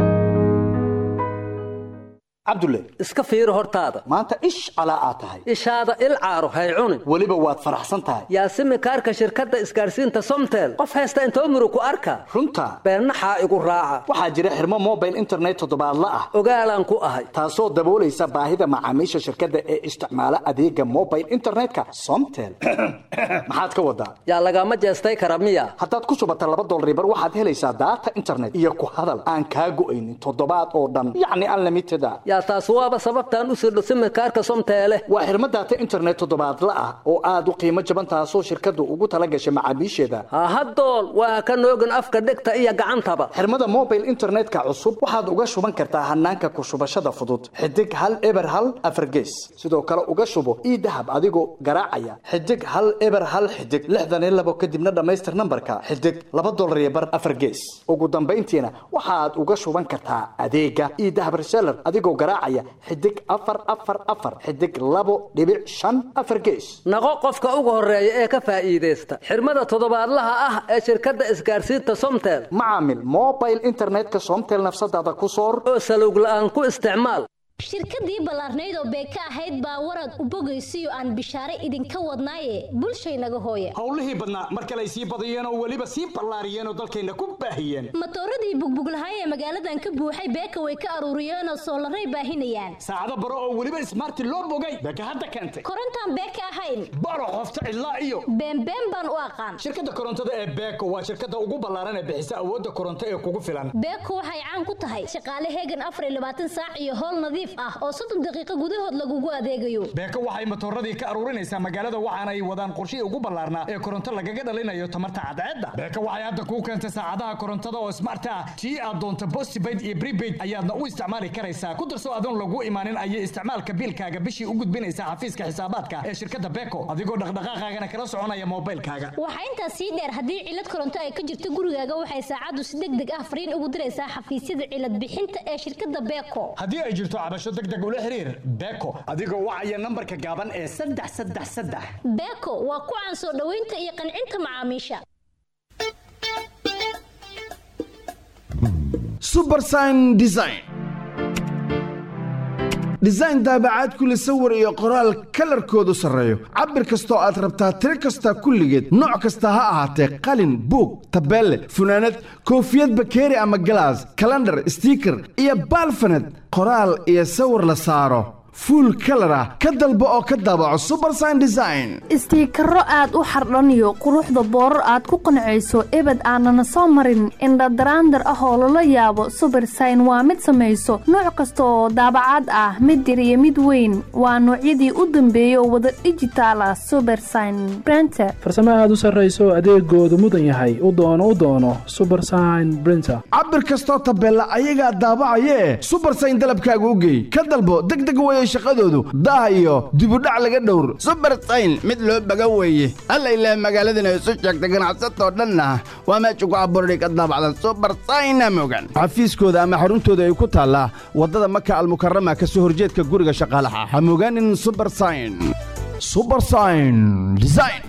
cabdulle iska fiiri hortaada maanta ish calaa aad tahay ishaada il caaro hay cunin weliba waad faraxsan tahay yaasimi kaarka shirkadda isgaarsiinta somtel qof haysta intoo murug ku arka runta beennaxaa igu raaca waxaa jira xirmo mobile internet toddobaadla ah ogaalaan ku ahay taasoo daboolaysa baahida macaamiisha shirkadda ee isticmaala adeega mobile internetka somtel maxaad ka wadaa yaa lagama jeestay kara miya haddaad ku shubata laba dolaribar waxaad helaysaa daata internet iyo ku hadal aan kaa go'aynin toddobaad oo dhan yacni unlimited a yaa taas waaba sababtaan u sirdho simikaarka somteele waa xirmo daata internet toddobaadla ah oo aad u qiimo jaban taasoo shirkaddu ugu tala gashay macaamiisheeda hahadool waa ka noogin afka dhegta iyo gacantaba xirmada mobile internetka cusub waxaad uga shuban kartaa hanaanka ku shubashada fudud xidig hal eber hal afargees sidoo kale uga shubo ii dahab adigoo garaacaya xidig hal eber hal xidig lixdan iyo labo kadibna dhammaystir nambarka xidig laba dolar iyo bar afargees ugu dambayntiina waxaad uga shuban kartaa adeega ii dahab reseller adigoo garaacaya xidig afar afar afar xidig labo dhibic shan afar gees naqo qofka ugu horeeya ee ka faa'iidaysta xirmada toddobaadlaha ah ee shirkadda isgaarsiinta somtel macaamil mobile internetka somtel nafsadaada ku soor oo salowg la'aan ku isticmaal shirkadii ballaarnayd oo beeka ahayd baa warad u bogaysiyo aan bishaare idinka wadnaaye bulshaynaga hooya howlihii badnaa mar kale ay sii badiyeen oo weliba sii ballaariyeen oo dalkayna ku baahiyeen matooradii bugbuglahay ee magaaladan ka buuxay beeka way ka aruuriyeen oo soolaray baahinayaan saacado baro oo weliba ismaarti loo bogay beeka hadda keentay korontaan beeka ahayn baro qofta cidlaa iyo beenbeen baan u aqaan shirkadda korontada ee beeko waa shirkadda ugu ballaaran ee bixisa awoodda koronto ee kugu filan beeko waxay caan ku tahay shaqaale heegan afar iyo labaatan saac iyo howl nadiif ah oo soddon daqiiqo gudahood lagugu adeegayo beeko waxay matooradii ka aruurinaysaa magaalada waxaana ay wadaan qorshihii ugu ballaarnaa ee koronto lagaga dhalinayo tamarta cadceedda beeko waxay hadda kuu keentay saacadaha korontada oo smart ah tii aad doonto postpaid iyo prepaid ayaadna u isticmaali karaysaa ku darso adoon lagu imaanin ayay isticmaalka biilkaaga bishii u gudbinaysaa xafiiska xisaabaadka ee shirkadda beeko adigoo dhaqdhaqaaqaagana kala soconaya moobilkaaga waxaa intaas sii dheer haddii cilad koronto ay ka jirto gurigaaga waxay saacaddu si deg deg ah fariin ugu diraysaa xafiisyada cilad bixinta ee shirkadda beeko haddii ay jirto cabasho deg deg ula xiriir beeko adigoo wacaya nambarka gaaban ee saddex saddex saddex beeko waa ku caan soo dhoweynta iyo qancinta macaamiisha subersign design design daabacaad kule sawir iyo qoraal kalarkoodu sarreeyo cabir kastoo aad rabtaa tiro kasta kulligeed nooc kasta ha ahaatee qalin buug tabeelle funaanad koofiyad bakeeri ama galaas kalandhar stiiker iyo baalfaned qoraal iyo sawir la saaro fuul kalar ah ka dalbo oo ka daabaco subersign design istiikaro aad u xardhaniyo quruxda boorar aad ku qancayso ebed aanana soo marin indhadaraandar ah oo lala yaabo subersign waa mid samayso nooc kasta oo daabacaad ah mid yar iyo mid weyn waa noocyadii u dambeeyay oo wada dhijitaal ah subersign brenter farsamo aad u sarrayso adeegoodu mudan yahay u doono u doono subersign brinter cabir kastoo tabeella ayagaa daabacayee subersign dalabkaaga u geey ka dalbo deg deg waya shaqadoodu daah iyo dibudhac laga dhowr subersayn mid loo baga weeye alla ilaah magaaladana isu sheegta ganacsatoo dhanna waa meesha ku abuurday ka daabacdan subersayna mogan xafiiskooda ama xaruntooda ay ku taallaa waddada maka almukarama ka soo horjeedka guriga shaqaalaha ha mogaanin subersayn subersayn design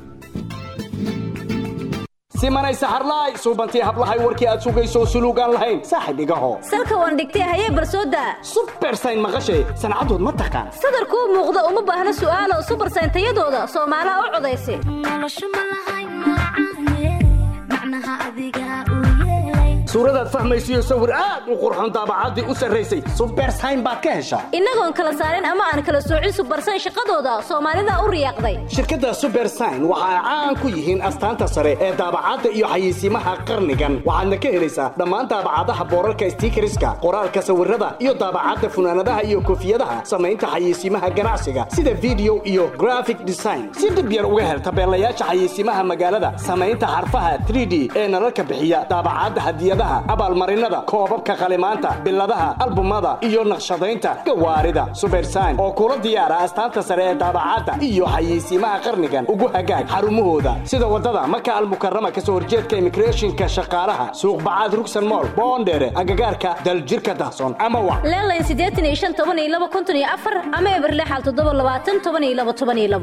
simanay saxarlaay suubantii hablahay warkii aad sugayso suluugaan lahayn saaxib igaho salka waan dhigtay hayee barsooda subersayn maqashay sancadood ma taqaan sadarkuu muuqda uma baahna su'aalo subersayn tayadooda soomaalaha u codaysa suuradaad fahmaysiyo sawir aad u qurxoon daabacaddii u sarraysay subersayn baad ka heshaa innagoon kala saarin ama aan kala soocin subersayn shaqadooda soomaalida u riyaaqday shirkadda subersayn waxa ay caan ku yihiin astaanta sare ee daabacadda iyo xayeysiimaha qarnigan waxaadna ka helaysaa dhammaan daabacadaha boorarka stiikariska qoraalka sawirada iyo daabacadda funaanadaha iyo koofiyadaha samaynta xayeysiimaha ganacsiga sida video iyo graphic design si dhib yar uga hel tabeelayaasha xayeysiimaha magaalada samaynta xarfaha 3d ee nalalka bixiya daabacadda hadiyadaha abaalmarinada koobabka qalimaanta biladaha albumada iyo naqshadaynta gawaarida subersayn oo kula diyaara astaanta sare ee daabacadda iyo xayeysiimaha qarnigan ugu hagaag xarumahooda sida wadada maka almukarama kasoo horjeedka immigrationka shaqaalaha suuq bacaad rugsan mool boondheere agagaarka daljirka dahsoon ama wa leelayn siddeetan iyo shan toban iyo laba konton iyo afar ama eberlexal toddoba labaatan toban iyo laba toban iyo labo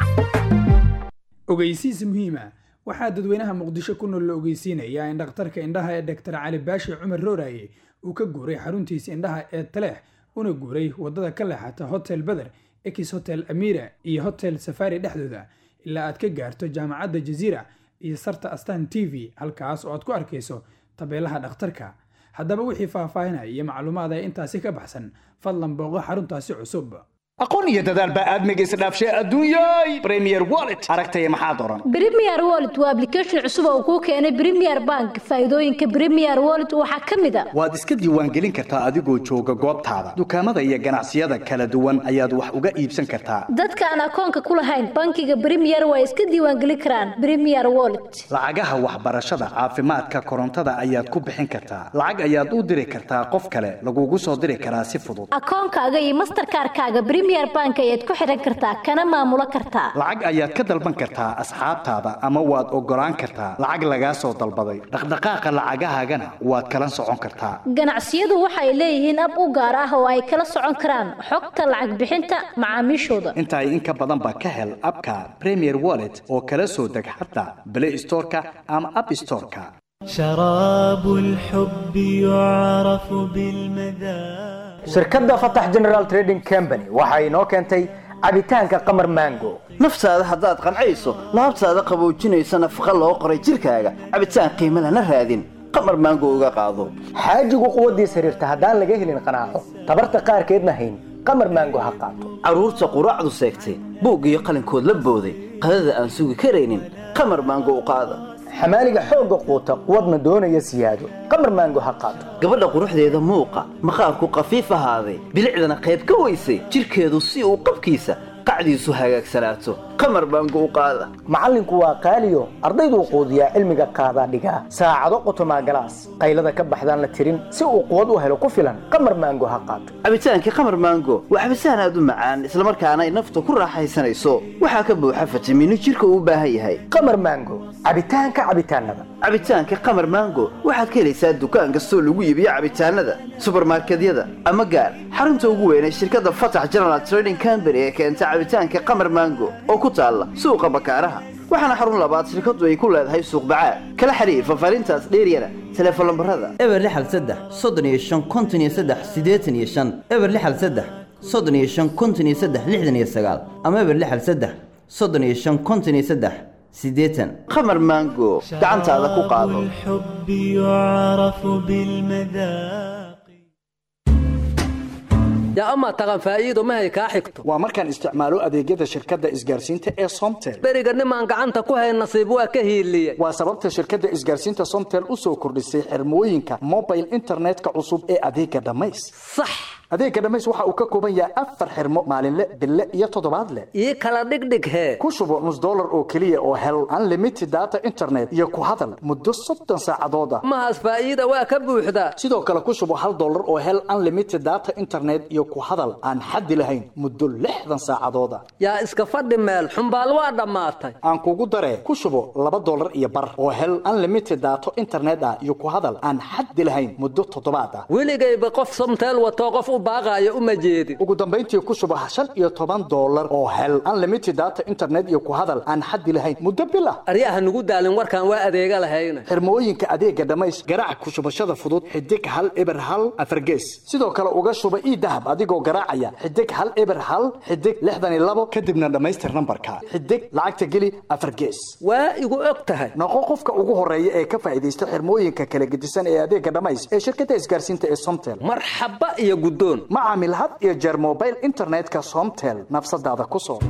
ogeysiis muhiima waxaa dadweynaha muqdisho ku nool la ogeysiinayaa in dhakhtarka indhaha ee dhaktar cali baashi cumar rooraye uu ka guuray xaruntiisa indhaha ee taleex una guuray wadada ka leexata hotel beder ex hotel amira iyo hotel safari dhexdooda ilaa aad ka gaarto jaamacadda jaziira iyo sarta astan t v halkaas oo aad ku arkayso tabeelaha dhakhtarka haddaba wixii faahfaahinaya iyo macluumaad ee intaasi ka baxsan fadlan booqo xaruntaasi cusub aqoon iyo dadaal baa aadmiga isdhaafshay adduunyay premier wallet aragtaya maxaad oran Premier Wallet waa application cusub oo kuu keenay Premier Bank. Faa'iidooyinka Premier Wallet waxaa ka mid ah waad iska diiwaangelin kartaa adigoo jooga goobtaada dukaamada iyo ganacsiyada kala duwan ayaad wax uga iibsan kartaa dadka aan akoonka ku lahayn bankiga Premier waa iska diiwaangelin karaan Premier Wallet. lacagaha waxbarashada caafimaadka korontada ayaad ku bixin kartaa lacag ayaad u diri kartaa qof kale lagugu soo diri karaa si fudud Akoonkaaga iyo Mastercard-kaaga Premier Bank ayaad ku xiran kartaa kana maamulo kartaa. lacag ayaad ka dalban kartaa asxaabtaada ama waad ogolaan kartaa lacag lagaa soo dalbaday dhaqdhaqaaqa lacagahaagana waad kala socon kartaa Ganacsiyadu waxay leeyihiin ab u gaar ah oo ay kala socon karaan xogta lacag bixinta macaamiishooda. inta ay in ka badan ba ka hel abka premier wallet oo kala soo deg xataa play storeka ama app storeka شراب الحب يعرف بالمذاق shirkadda fatax general trading company waxa inoo keentay cabitaanka qamar mango naftaada haddaad qancayso laabtaada qaboojinaysa nafaqa loo qoray jirkaaga cabitaan qiimo lana raadin qamar maango uga qaado xaajigu quwaddiisa xiriirta haddaan laga helin qanaaco tabarta qaarkeedna hayn qamar mango ha qaato carruurta quraacdu seegtay buug iyo qalinkood la booday qadada aan sugi karaynin qamar maango u qaada xamaaliga xoogga quuta quwadna doonaya siyaado qamar maango ha qaato gabadha quruxdeeda muuqa maqaarku qafiif ahaaday bilicdana qayb ka weysay jirkeedu si uu qabkiisa qacdiisu hagaagsanaato qamar maango u qaada macallinku waa qaaliyo ardayduu quudiyaa cilmiga qaadaa dhigaa saacado qotomaa galaas qaylada ka baxdaan la tirin si uu quwad u helo ku filan qamar maango ha qaato cabitaankii qamar maango waa cabitaan aad u macaan islamarkaana ay nafta ku raaxaysanayso waxaa ka buuxa fitamiino jirka uu u baahan yahay qamar maango cabitaanka cabitaanada cabitaanka qamar maango waxaad ka helaysaa dukaan kastoo lagu iibiyo cabitaanada subarmarkedyada ama gaar xarunta ugu weyn ee shirkadda fatax general trading company ee keenta cabitaanka qamar maango oo ku taalla suuqa bakaaraha waxaana xarun labaad shirkaddu ay ku leedahay suuq bacaad kala xiriir fafaarintaas dheeryana teleefon lambarada eber lixal saddex soddon iyo shan konton iyo saddex siddeetan iyo shan eber lixal saddex soddon iyo shan konton iyo saddex lixdan iyo sagaal ama eber lixal saddex soddon iyo shan konton iyo saddex siddeetan qamar maango gacantaada ku qaado الحب يعرف بالمذاق yaa amaa taqan faa'iido mahay kaa xigto waa markaan isticmaalo adeegyada shirkadda isgaarsiinta ee somtel beriga nimaan gacanta ku hayn nasiib waa ka hiiliye waa sababta shirkadda isgaarsiinta somtel u soo kordhisay xirmooyinka mobile internetka cusub ee adeega dhammays sax adeega dhammays waxa uu ka kooban yahay afar xirmo maalinle bille iyo toddobaadle ii kala dhigdhig hee ku shubo nus dollar oo keliya oo hel unlimited data internet iyo ku hadal muddo soddon saacadood ah mahaas faa'iida waa ka buuxda sidoo kale ku shubo hal dollar oo hel unlimited data internet iyo ku hadal aan xaddi lahayn muddo lixdan saacadood ah yaa iska fadhi meel xumbaal waa dhammaatay aan kugu daree ku shubo laba dollar iyo bar oo hel unlimited daato internet ah iyo ku hadal aan xaddi lahayn muddo toddobaad ah weligayba qof somteel watoo qof u baaqaayo uma jeedin ugu dambayntii ku shubo shan iyo toban dollar oo hel unlimited data internet iyo ku hadal aan xaddi lahayn muddo bil ah aryaha nugu daalin warkaan waa adeega lahayna xirmooyinka adeega dhammays garaac ku shubashada fudud xidig hal eber hal afargees sidoo kale uga shuba ii dahab adigoo garaacaya xidig hal eber hal xidig lixdan iyo labo kadibna dhammaystir nambarka xidig lacagta geli afargees waa igu og tahay noqo qofka ugu horeeya ee ka faa'iidaysta xirmooyinka kala gedisan ee adeega dhammays ee shirkadda isgaarsiinta ee somtel marxaba iyo guddoon ma caamil had iyo jeer mobile internetka somtel nafsadaada ku soo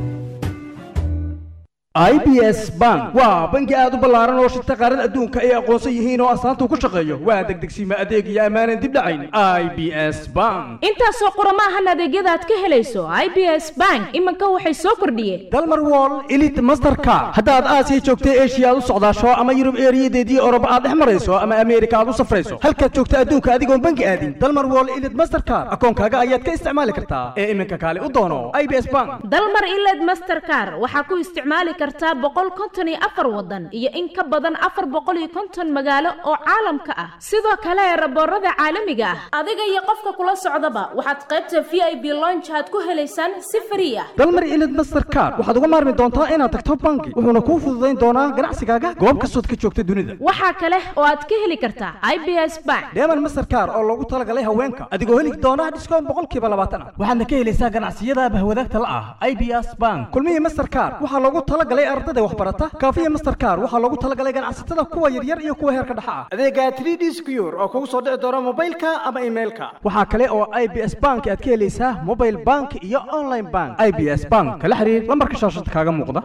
i b s bank waa bangi aad u ballaaran oo shirta qaarada adduunka ay aqoonsan yihiin oo astaanta ku shaqeeyo waa degdegsiima adeeg iyo ammaanan dib dhacayn i b s bank intaasoo qurama ahan adeegyada aad ka helayso i b s bank iminka waxay soo kordhiyeen dalmar wall elite mastercard haddaad aasiya joogtay eshiya aad u socdaasho ama yurub eeriyadeedii oroba aad dhex marayso ama ameerika aad u safrayso halkaad joogta adduunka adigoon bangi aadin dalmar wall elite mastercard akoonkaaga ayaad ka isticmaali kartaa ee iminka kaale u doono i b s bank dalmar iled mastercard waxaa ku isticmaali kartaa boqol konton iyo afar wadan iyo in ka badan afar boqol iyo konton magaalo oo caalamka ah sidoo kale raboorada caalamiga ah adiga iyo qofka kula socdaba waxaad qaybta v i b lonch aad ku helaysaan si frii ah dalmar ilid mastercard waxaad uga maarmi doontaa inaad tagto bangi wuxuuna kuu fududayn doonaa ganacsigaaga goob kastood ka joogta dunida waxaa kale oo aad ka heli kartaa i b s bank deeman mastercard oo loogu talagalay haweenka adigoo heli doona dhiskoon boqolkiiba labaatan ah waxaadna ka helaysaa ganacsiyada bahwadaagta la ah i b s bank kulmihii mastercard waxaa loogu talagalay ardada waxbarata kaafiya mastercard waxaa loogu talagalay ganacsatada kuwa yaryar iyo kuwa heerka dhexa ah adeega 3d secure oo kugu soo dhici doona mobilka ama emailka waxaa kale oo i b s bank aad ka helaysaa mobile bank iyo online bank i b s bank kala xiriir lambarka shaashada kaaga muuqda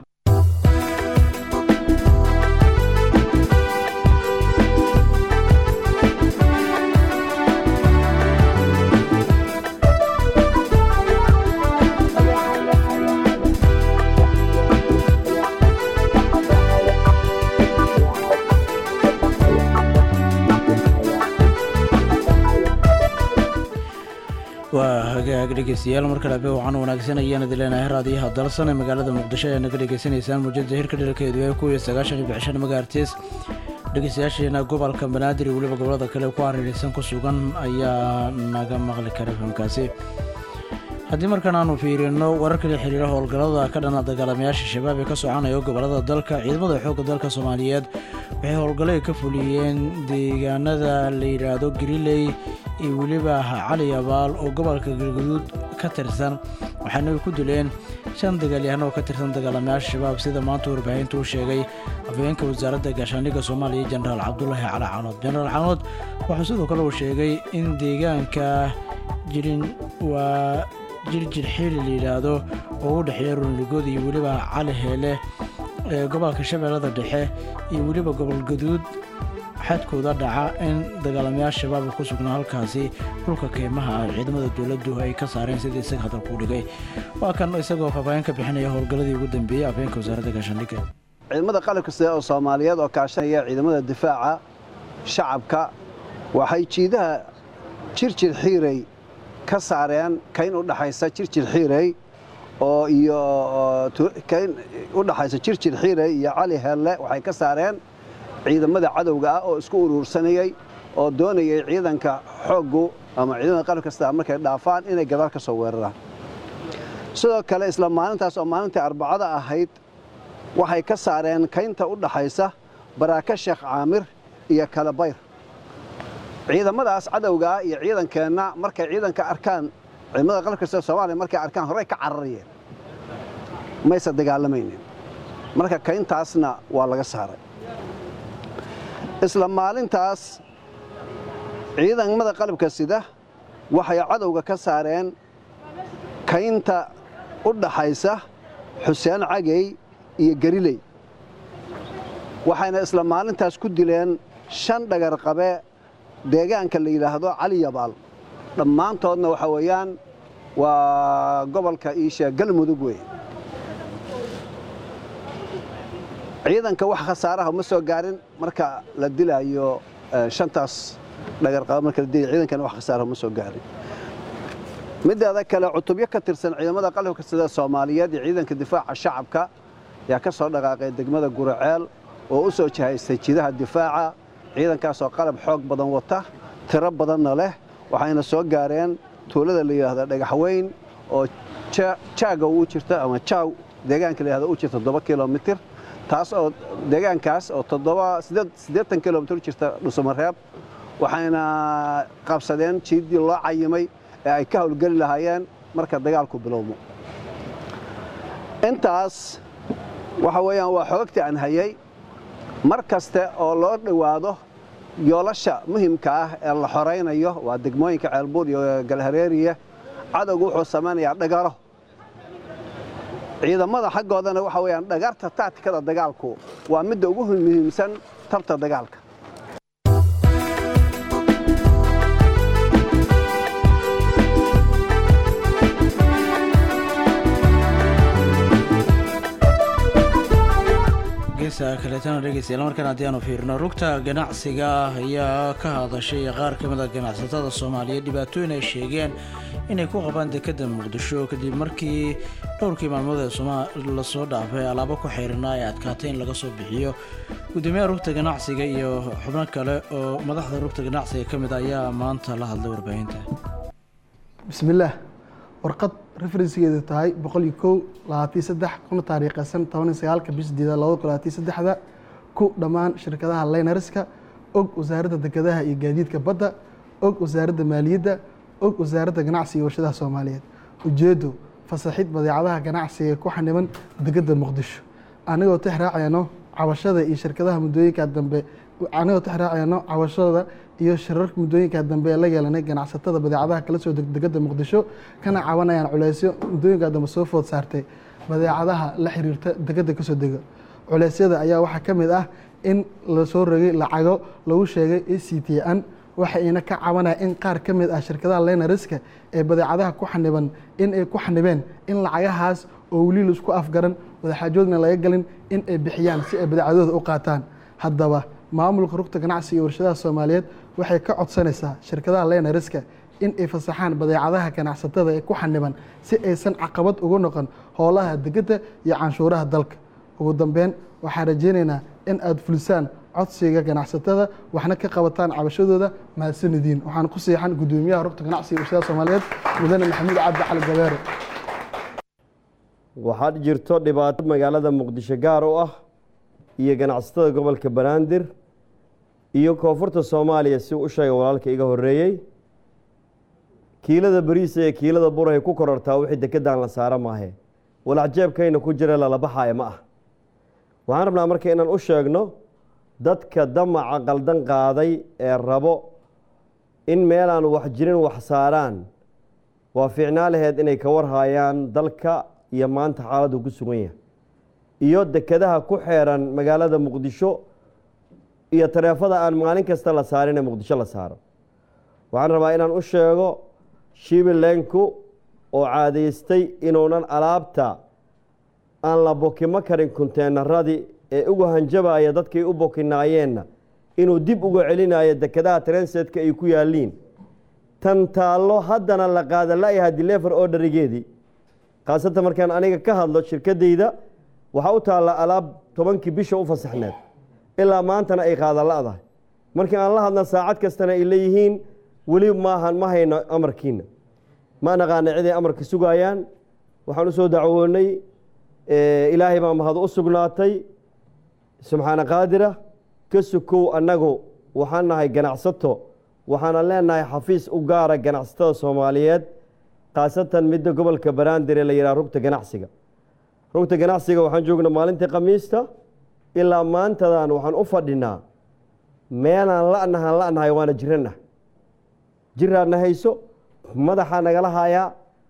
waa hagaag dhegeystayaal markale abe waxaan wanaagsan ayaan idin leenahay raadiyaha dalsan ee magaalada muqdisho ee naga dhegeysanaysaan muujada hirka dheralkeedu ee kuwiyo sagaashan iyo bixishan magaartiis dhegeystayaasheena gobolka banaadir iyo weliba gobolada kale ku hareeraysan ku sugan ayaa naga maqli kara fahamkaasi haddii markan aanu fiirino wararka la xiriira howlgallada ka dhana dagaalamayaasha shabaab ee ka soconaya gobolada dalka ciidamada xoogga dalka soomaaliyeed waxay howlgallay ka fuliyeen deegaanada la yidhaahdo gariley iyo weliba cali abaal oo gobolka galgaduud ka tirsan waxaana ay ku dileen shan dagaalyahan oo ka tirsan dagaalamayaasha shabaab sida maanta warbaahinta u sheegay afhayeenka wasaaradda gaashaandhigga soomaaliya jenaraal cabdulaahi cali canood jenaraal canood wuxuu sidoo kale uu sheegay in deegaanka jirin waa jirjir xiili la yidhaahdo oo u dhexeeya runligood iyo weliba cali heele ee gobolka shabeellada dhexe iyo weliba gobol gaduud xadkooda dhaca in dagaalamayaasha shabaab ku sugnaa halkaasi dhulka keymaha ah ciidamada dowladdu ay ka saareen sidii isaga hadalku dhigay waa kan isagoo faahfaahin ka bixinaya howlgalladii ugu dambeeyey afhayeenka wasaaradda gaashaandhigga ciidamada qalabka sida oo soomaaliyeed oo kaashanaya ciidamada difaaca shacabka waxay jiidaha jirjir xiirey ka saareen kayn u dhaxaysa jirjir xiirey oo iyo kayn u dhaxaysa jirjir xiirey iyo cali heelle waxay ka saareen ciidamada cadowga ah oo isku uruursanayey oo doonayay ciidanka xooggu ama ciidamada qalabka sida markay dhaafaan inay gadaal ka soo weeraraan sidoo kale isla maalintaas oo maalintii arbacada ahayd waxay ka saareen kaynta u dhaxaysa baraaka sheekh caamir iyo kalabayr ciidamadaas cadowgaa iyo ciidankeenna markay ciidanka arkaan ciidamada qalabka sida soomaaliya markay arkaan horey ka cararayeen mayse dagaalamaynin marka kayntaasna waa laga saaray isla maalintaas ciidamada qalabka sida waxay cadowga ka saareen kaynta u dhaxaysa xuseen cagey iyo gariley waxayna isla maalintaas ku dileen shan dhagar qabe deegaanka la yidhaahdo cali yabaal dhammaantoodna waxa weeyaan waa gobolka iisha galmudug wey ciidanka wax khasaaraha ma soo gaarin marka la dilaayo shantaas dhagarqaba marka la dilayo ciidankana wax khasaaraha ma soo gaarin mideeda kale cutubyo ka tirsan ciidamada qalabka sida soomaaliyeed iyo ciidanka difaaca shacabka ayaa ka soo dhaqaaqay degmada guraceel oo u soo jihaystay jidaha difaaca ciidankaasoo qalab xoog badan wata tiro badanna leh waxayna soo gaareen tuulada la yidhaahda dhagaxweyn oo jaaga u jirta ama jaaw deegaanka la yidhahda u jirta toddoba kilomitir taas oo deegaankaas oo toddoba siddeetan kilomitir u jirta dhusumareeb waxayna qabsadeen jiiddii loo cayimay ee ay ka howlgeli lahaayeen marka dagaalku bilowmo intaas waxa weeyaan waa xoogtii aan hayay mar kaste oo loo dhowaado yoolasha muhimka ah ee la xoraynayo waa degmooyinka ceelbuur iyo galhareeriya cadowgu wuxuu samaynayaa dhagaro ciidamada xaggoodana waxa weeyaan dhagarta tactikada dagaalku waa midda ugu muhiimsan tabta dagaalka geesa kaleetana dhegeystayaal markaan haddii aanu fiirino rugta ganacsiga ah ayaa ka hadashay qaar ka mid a ganacsatada soomaaliyeed dhibaatooyin ay sheegeen inay ku qabaan dekadda muqdisho kadib markii dhowrkii maalmood ee soma lasoo dhaafay alaabo ku xeyrana ay adkaatay in laga soo bixiyo gudoomiyaha rugta ganacsiga iyo xubno kale oo madaxda rugta ganacsiga ka mid ayaa maanta la hadlay warbaahinta bismillaah warqad referensigeedu tahay boqol iyo kow labaatiyo saddex kuna taariikhaysan toban iyo sagaalka bisha sideedaad labada kun labaatiyo saddexda ku dhammaan shirkadaha linerska og wasaaradda dekedaha iyo gaadiidka badda og wasaaradda maaliyadda og wasaaradda ganacsiga iyo warshadaha soomaaliyeed ujeedo fasaxid badeecadaha ganacsiga ee ku xaniban degedda muqdisho anigoo tixraacayno cabashada iyo shirkadaha muddooyinka dambe anigoo tixraacayno cabashada iyo shirarka muddooyinka dambe ee la yeelanay ganacsatada badeecadaha kala soo degdegada muqdisho kana cabanayaan culeysyo muddooyinka dambe soo food saartay badeecadaha la xiriirta degada kasoo dega culeysyada ayaa waxaa ka mid ah in lasoo rogay lacago lagu sheegay a c t n waxayna ka cabanaya in qaar ka mid ah shirkadaha lenariska ee badeecadaha ku xaniban in ay ku xanibeen in lacagahaas oo weli laisku afgaran wadaxaajoodna laga galin in ay bixiyaan si ay badeecadooda u qaataan haddaba maamulka rugta ganacsiga iyo warshadaha soomaaliyeed waxay ka codsanaysaa shirkadaha lenariska in ay fasaxaan badeecadaha ganacsatada ee ku xaniban si aysan caqabad ugu noqon howlaha degedda iyo canshuuraha dalka ugu dambeyn waxaan rajeynaynaa in aada fulisaan codsiga ganacsatada waxna ka qabataan cabashadooda mahadsanidin waxaan ku siixan gudoomiyaha rugta ganacsiga iyo warshadaha soomaaliyeed mudane maxamuud cabdi cali gabeere waxaa jirto dhibaato magaalada muqdisho gaar u ah iyo ganacsatada gobolka banaadir iyo koonfurta soomaaliya si u sheegay walaalka iga horeeyey kiilada bariisa iyo kiilada burahay ku korortaa wixii dekedaan la saara maahe walacjeebkayna ku jira lalabaxaaya ma ah waxaan rabnaa marka inaan u sheegno dadka damaca qaldan qaaday ee rabo in meelaan wax jirin wax saaraan waa fiicnaa laheyd inay ka warhaayaan dalka iyo maanta xaaladdu ku sugan yahay iyo dekedaha ku xeeran magaalada muqdisho iyo tareefada aan maalin kasta la saarin ee muqdisho la saaro waxaan rabaa inaan u sheego shibilenku oo caadaystay inuunan alaabta aan la bokimo karin kunteenaradii ee uga hanjabaya dadkay u bokinaayeenna inuu dib uga celinayo dekedaha transetka ay ku yaaliin tan taallo haddana la qaada la-yaha dilever orderigeedii khaasatan markaan aniga ka hadlo shirkadayda waxaa u taalla alaab tobankii bisha u fasaxneed ilaa maantana ay qaada la-dahay markii aan la hadna saacad kastana ay leeyihiin weli maahan ma hayno amarkiina ma naqaana ciday amarka sugayaan waxaan u soo dacwoonay ilaahay baa mahad u sugnaatay subxaana qaadira ka sukow annagu waxaan nahay ganacsato waxaana leenahay xafiis u gaara ganacsatada soomaaliyeed khaasatan midda gobolka banaadir ee la yidhaha rugta ganacsiga rugta ganacsiga waxaan joognaa maalintii khamiista ilaa maantadan waxaan u fadhinaa meelaan la'nahan la'nahay waana jirana jiraadna hayso madaxaa nagala hayaa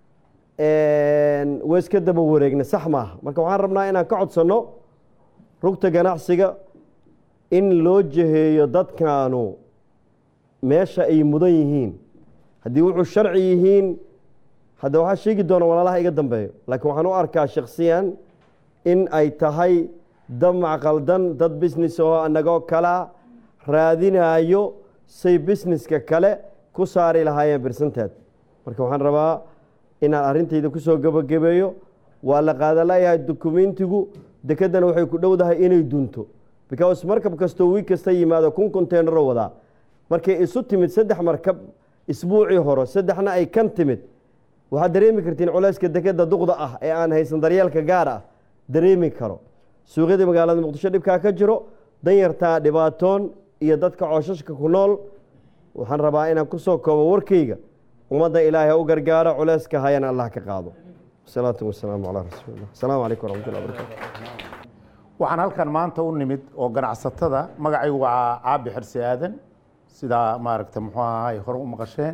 wayska daba wareegna sax maaha marka waxaan rabnaa inaan ka codsanno rugta ganacsiga in loo jaheeyo dadkaanu meesha ay mudan yihiin haddii wuxuu sharci yihiin hadda waxaa sheegi doona walaalaha iga dambeeyo laakiin waxaan u arkaa shakhsiyan in ay tahay damac qaldan dad business oo anagoo kala raadinayo say businesska kale ku saari lahaayeen birsanteed marka waxaan rabaa inaan arrintayda kusoo gebagabeeyo waa la qaadalayahay dukumentigu dekedana waxay ku dhowdahay inay dunto because markab kastoo wiig kasta yimaado kun containaro wadaa markay isu timid saddex markab isbuucii hore saddexna ay kan timid waxaad dareemi kartiin culeyska dekeda duqda ah ee aan haysan daryeelka gaar ah dareemi karo suuqyadii magaalada muqdisho dhibkaa ka jiro danyartaa dhibaatoon iyo dadka cooshashka ku nool waxaan rabaa inaan kusoo koobo warkayga ummadda ilaahay ha u gargaaro culeyska hayana allah ka qaado wasalaatu wasalaamu calaa rasuulillah asalaamu calaykum waraxmatullahi wabarakatu waxaan halkan maanta u nimid oo ganacsatada magacaygu waa caabi xirsi aadan sidaa maaragta muxuu ahaa ay hore u maqasheen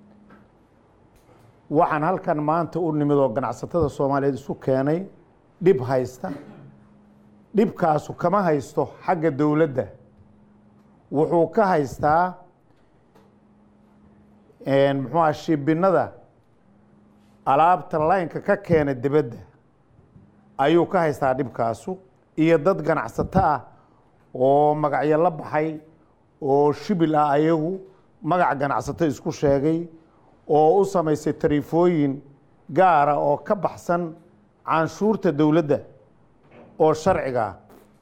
waxaan halkan maanta u nimid oo ganacsatada soomaaliyeed isu keenay dhib haysta dhibkaasu kama haysto xagga dowladda wuxuu ka haystaa muxuu aha shibinnada alaabta laynka ka keena dibadda ayuu ka haystaa dhibkaasu iyo dad ganacsato ah oo magacyo la baxay oo shibil ah ayagu magac ganacsato isku sheegay oo u samaysay tariifooyin gaara oo ka baxsan canshuurta dowladda oo sharciga ah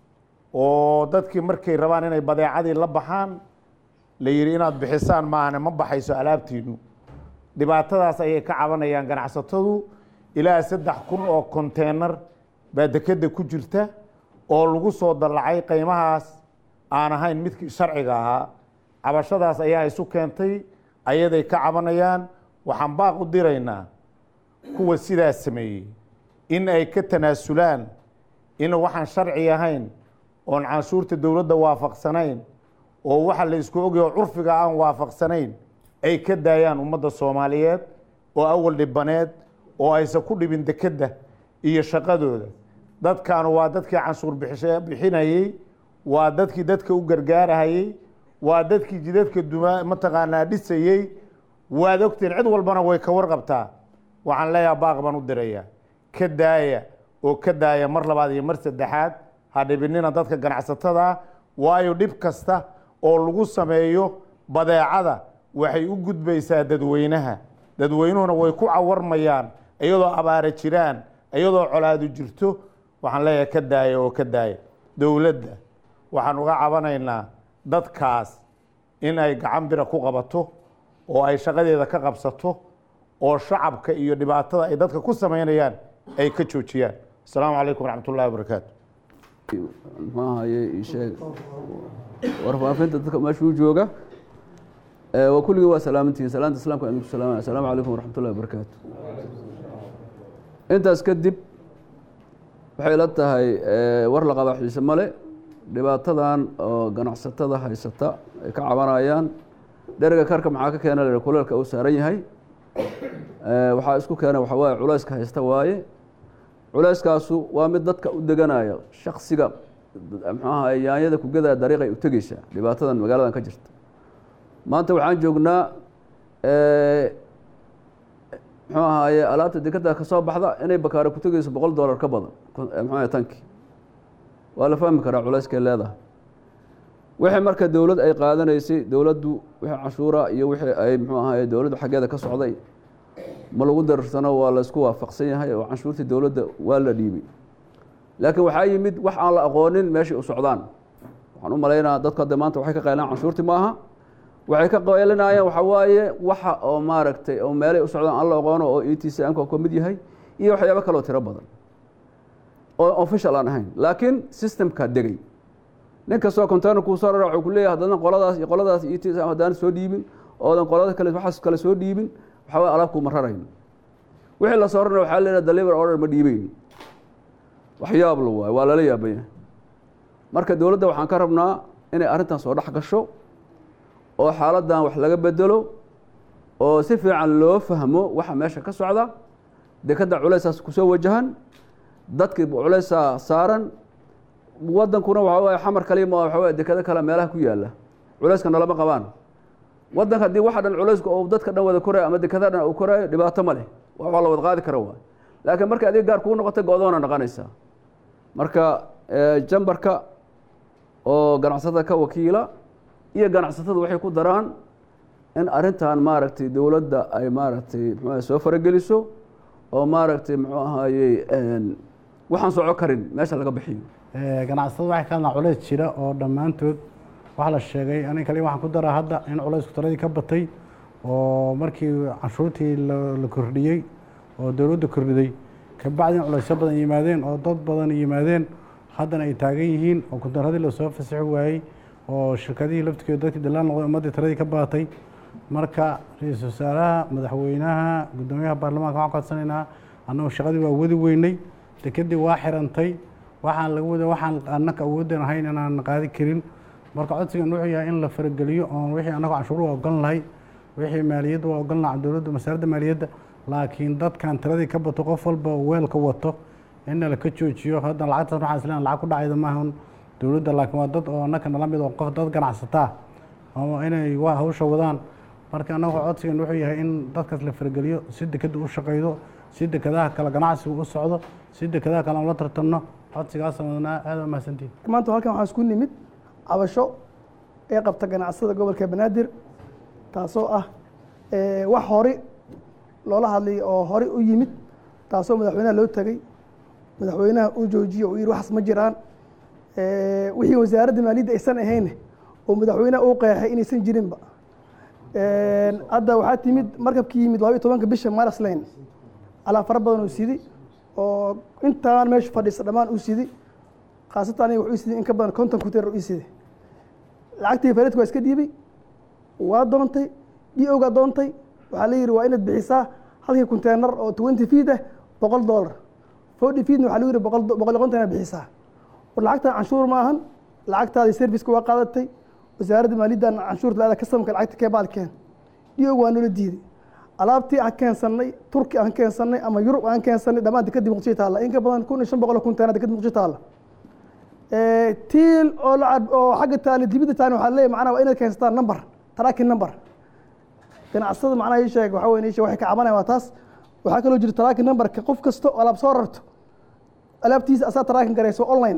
oo dadkii markay rabaan inay badeecadii la baxaan la yidhi inaad bixisaan maahane ma baxayso alaabtiinu dhibaatadaas ayay ka cabanayaan ganacsatadu ilaa saddex kun oo konteenar baa dekedda ku jirta oo lagu soo dallacay qiimahaas aan ahayn midkii sharciga ahaa cabashadaas ayaa isu keentay ayaday ka cabanayaan waxaan baaq u diraynaa kuwa sidaas sameeyey in ay ka tanaasulaan in waxaan sharci ahayn oon canshuurta dowladda waafaqsanayn oo waxa la isku ogyaho curfiga aan waafaqsanayn ay ka daayaan ummadda soomaaliyeed oo awal dhibaneed oo aysan ku dhibin dekedda iyo shaqadooda dadkaanu waa dadkii canshuur bixinayey waa dadkii dadka u gargaarahayey waa dadkii jidadka duma mataqaanaa dhisayey waad ogtiin cid walbana way ka warqabtaa waxaan leeyaha baaq baan u dirayaa ka daaya oo ka daaya mar labaad iyo mar saddexaad ha dhibinina dadka ganacsatada waayo dhib kasta oo lagu sameeyo badeecada waxay u gudbaysaa dadweynaha dadweynuhuna way ku cawarmayaan iyadoo abaara jiraan iyadoo colaadu jirto waxaan leeyahay ka daaya oo ka daaya dowladda waxaan uga cabanaynaa dadkaas in ay gacan bira ku qabato oo ay shaqadeeda ka qabsato oo shacabka iyo dhibaatada ay dadka ku samaynayaan ay ka joojiyaan asalaamu calaykum waraxmat ullahi wabarakaatu muxuu ahaye isheeg warfaafinta dadka meeshuu jooga waa kulligii waa salaamantihiin salaanta islamka aan idinku salaamaya asalaamu calaykum waraxmat ullahi wabarakaatu intaas kadib waxay la tahay war la qabaa xiise male dhibaatadan oo ganacsatada haysata ay ka cabanayaan dheriga karka maxaa ka keena la kuleelka uu saaran yahay waxaa isku keena waxa waaye culayska haysta waaye culayskaasu waa mid dadka u deganaya shaksiga muxuu ahaye yaanyada kugadaa dariiqay u tegeysaa dhibaatadan magaaladan ka jirta maanta waxaan joognaa muxuu ahaaye alaabta dekada ka soo baxda inay bakaare ku tegeyso boqol dollar ka badan muxuu tanki waa la fahmi karaa culayskay leedahay wixii marka dowlad ay qaadanaysay dowladdu wixii cashuura iyo wixii ay muxuu ahaye dowladdu xaggeeda ka socday ma lagu darsano waa laysku waafaqsan yahay oo canshuurtii dowladda waa la dhiibay laakiin waxaa yimid wax aan la aqoonin meeshay u socdaan waxaan u malaynaa dadku hadda maanta waxay ka qaylaan canshuurtii maaha waxay ka qaylinayaan waxaa waaye waxa oo maaragtay oo meelay u socdaan aan la aqoono oo e t c m ka ka mid yahay iyo waxyaabo kaloo tiro badan oo official aan ahayn laakiin systemka degay nin kastoo container kuu soo rara wuxuu ku leeyahay haddana qoladaas iyo qoladaas e t c m haddaan soo dhiibin oodan qolada kale waxaas kale soo dhiibin waxaa waye alaab kuuma rarayn wixii la soo rarna waxaa leedahay deliver order ma dhiibeyn waxyaab la waayo waa lala yaabanya marka dowladda waxaan ka rabnaa inay arrintan soo dhex gasho oo xaaladdan wax laga bedelo oo si fiican loo fahmo waxa meesha ka socda dekadda culaysaas kusoo wajahan dadkii culaysaa saaran wadankuna waxa waaye xamar kaliya ma waxa waaye dekado kale meelaha ku yaalla culayska nalama qabaan waddanka haddii waxa dhan culayska oo dadka dhan wada korayo ama dekada dhan uu korayo dhibaato ma leh wax waa la wada qaadi kara waay laakiin marka adiga gaar kugu noqota go-doona noqonaysaa marka jambarka oo ganacsatada ka wakiila iyo ganacsatada waxay ku daraan in arrintan maaragtay dowladda ay maaragtay muxuu soo farageliso oo maaragtay muxuu ahaayey waxaan soco karin meesha laga bixiyo ganacsatada waxay ka hadlaan culays jira oo dhammaantood waxaa la sheegay anig kale waxaan ku daraa hadda in culaysku taladii ka batay oo markii canshuurtii la kordhiyey oo dowladda kordhiday kabacdi in culaysyo badan yimaadeen oo dad badan yimaadeen haddana ay taagan yihiin oo kuntaradii lasoo fasaxi waayey oo shirkadihii laftigeeda dadkii dalaan noqday ummaddii taladii ka baatay marka ra-iisul wasaaraha madaxweynaha guddoomiyaha baarlamaanka waxaan ku codsanaynaa annagu shaqadii waa wadi weynay dekedii waa xirantay waxaan laga wada waxaan annaka awooddan ahayn inaan qaadi karin marka codsigan wuxuu yahay in la farageliyo oon wixii annagu canshuur waa ogolan lahay wixii maaliyadda waa ogolan laha dowladda wasaaradda maaliyadda laakiin dadkan tiradii ka bato qof walba weelka wato in laka joojiyo hadda lacagtaas waxaan isleeyahay lacag ku dhacayda maahan dowladda laakiin waa dad oo annaka nala mid oo qof dad ganacsataa oo inay waa hawsha wadaan marka annagu codsigan wuxuu yahay in dadkaas la farageliyo si dekadda u shaqaydo si dekadaha kale ganacsiga u socdo si dekadaha kale aan la tartanno codsigaasaan wadnaa aad waa mahadsantihin maanta halkan waxaan isku nimid cabasho ee qabta ganacsada gobolka banaadir taasoo ah wax hore loola hadlay oo hore u yimid taasoo madaxweynaha loo tegey madaxweynaha uu joojiyo uu yidhi waxaas ma jiraan wixii wasaaradda maaliyadda aysan ahayn oo madaxweynaha uu qeexay inaysan jirinba hadda waxaa timid markabkii yimid labaiyo tobanka bisha maras lane alaab fara badan uu sidi oo intaan meesha fadhiisa dhammaan uu sidi khaasatan aniga wuxuu sidi in ka badan konton kuteer uu sidi lacagtii fareedka waa iska dhiibay waa doontay d-ogaa doontay waxaa la yidhi waa inaad bixisaa halkii konteenar oo twenty feet ah boqol dollar forty feetna waxaa lagu yidhi boqol boqol iyo konton inaad bixisaa war lacagtan canshuur ma ahan lacagtaadii serviceka waa qaadatay wasaaradda maaliyaddan canshuurta laada kasamka lacagta keebaal keen d-og waa noola diiday alaabtii aan keensannay turki aan keensannay ama yurub aan keensannay dhammaan dekadii muqdisho taalla in ka badan kun iyo shan boqol oo konteenar dekadii muqdisho taalla tiil oo lacag oo xagga taali dibidda taani waxaa leeyahay macnaha waa inaad keensataan number tracking number ganacsada macnaha ii sheeg waxaa weyn ii sheeg waxay ka cabanayaan waa taas waxaa kaloo jira tracking numberka qof kasta oo alaab soo rarto alaabtiisa asaa tracking garayso online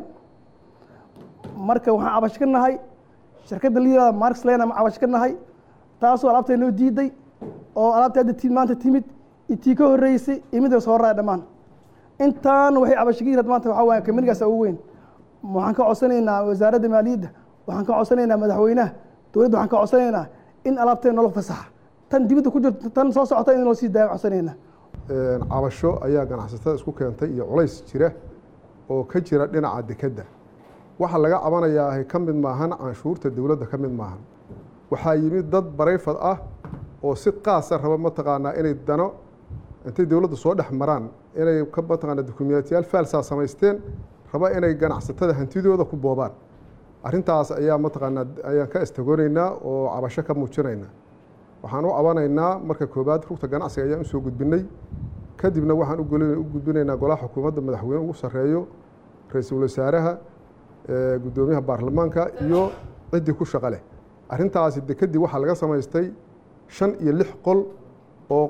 marka waxaan cabasho ka nahay shirkadda la yihahda marks lane ama cabasho ka nahay taasoo alaabtay noo diiday oo alaabta hadda ti maanta timid itii ka horreysay iyo midda soo raaya dhammaan intaan waxay cabasho ka yirahd maanta waxaa waaya kamanigaas ugu weyn waxaan ka codsanaynaa wasaaradda maaliyadda waxaan ka codsanaynaa madaxweynaha dowladda waxaan ka codsanaynaa in alaabteen nolol fasaxa tan dibadda ku jirto tan soo socota in loo sii daaya codsanaynaa cabasho ayaa ganacsatada isku keentay iyo culays jira oo ka jira dhinaca dekedda waxa laga cabanayaa ka mid maahan canshuurta dowladda ka mid maahan waxaa yimid dad barayfad ah oo si qaasa raba mataqaanaa inay dano intay dowladda soo dhex maraan inay ka mataqaana dukumiyaatiyaal faalsaa samaysteen raba inay ganacsatada hantidooda ku boobaan arrintaas ayaa mataqaanaa ayaan ka istagoonaynaa oo cabasho ka muujinaynaa waxaan u cabanaynaa marka koobaad rugta ganacsiga ayaan usoo gudbinay kadibna waxaan u gudbinaynaa golaha xukuumadda madaxweyne ugu sarreeyo ra-iisul wasaaraha guddoomiyaha baarlamaanka iyo ciddii ku shaqo leh arrintaasi dekedii waxaa laga samaystay shan iyo lix qol oo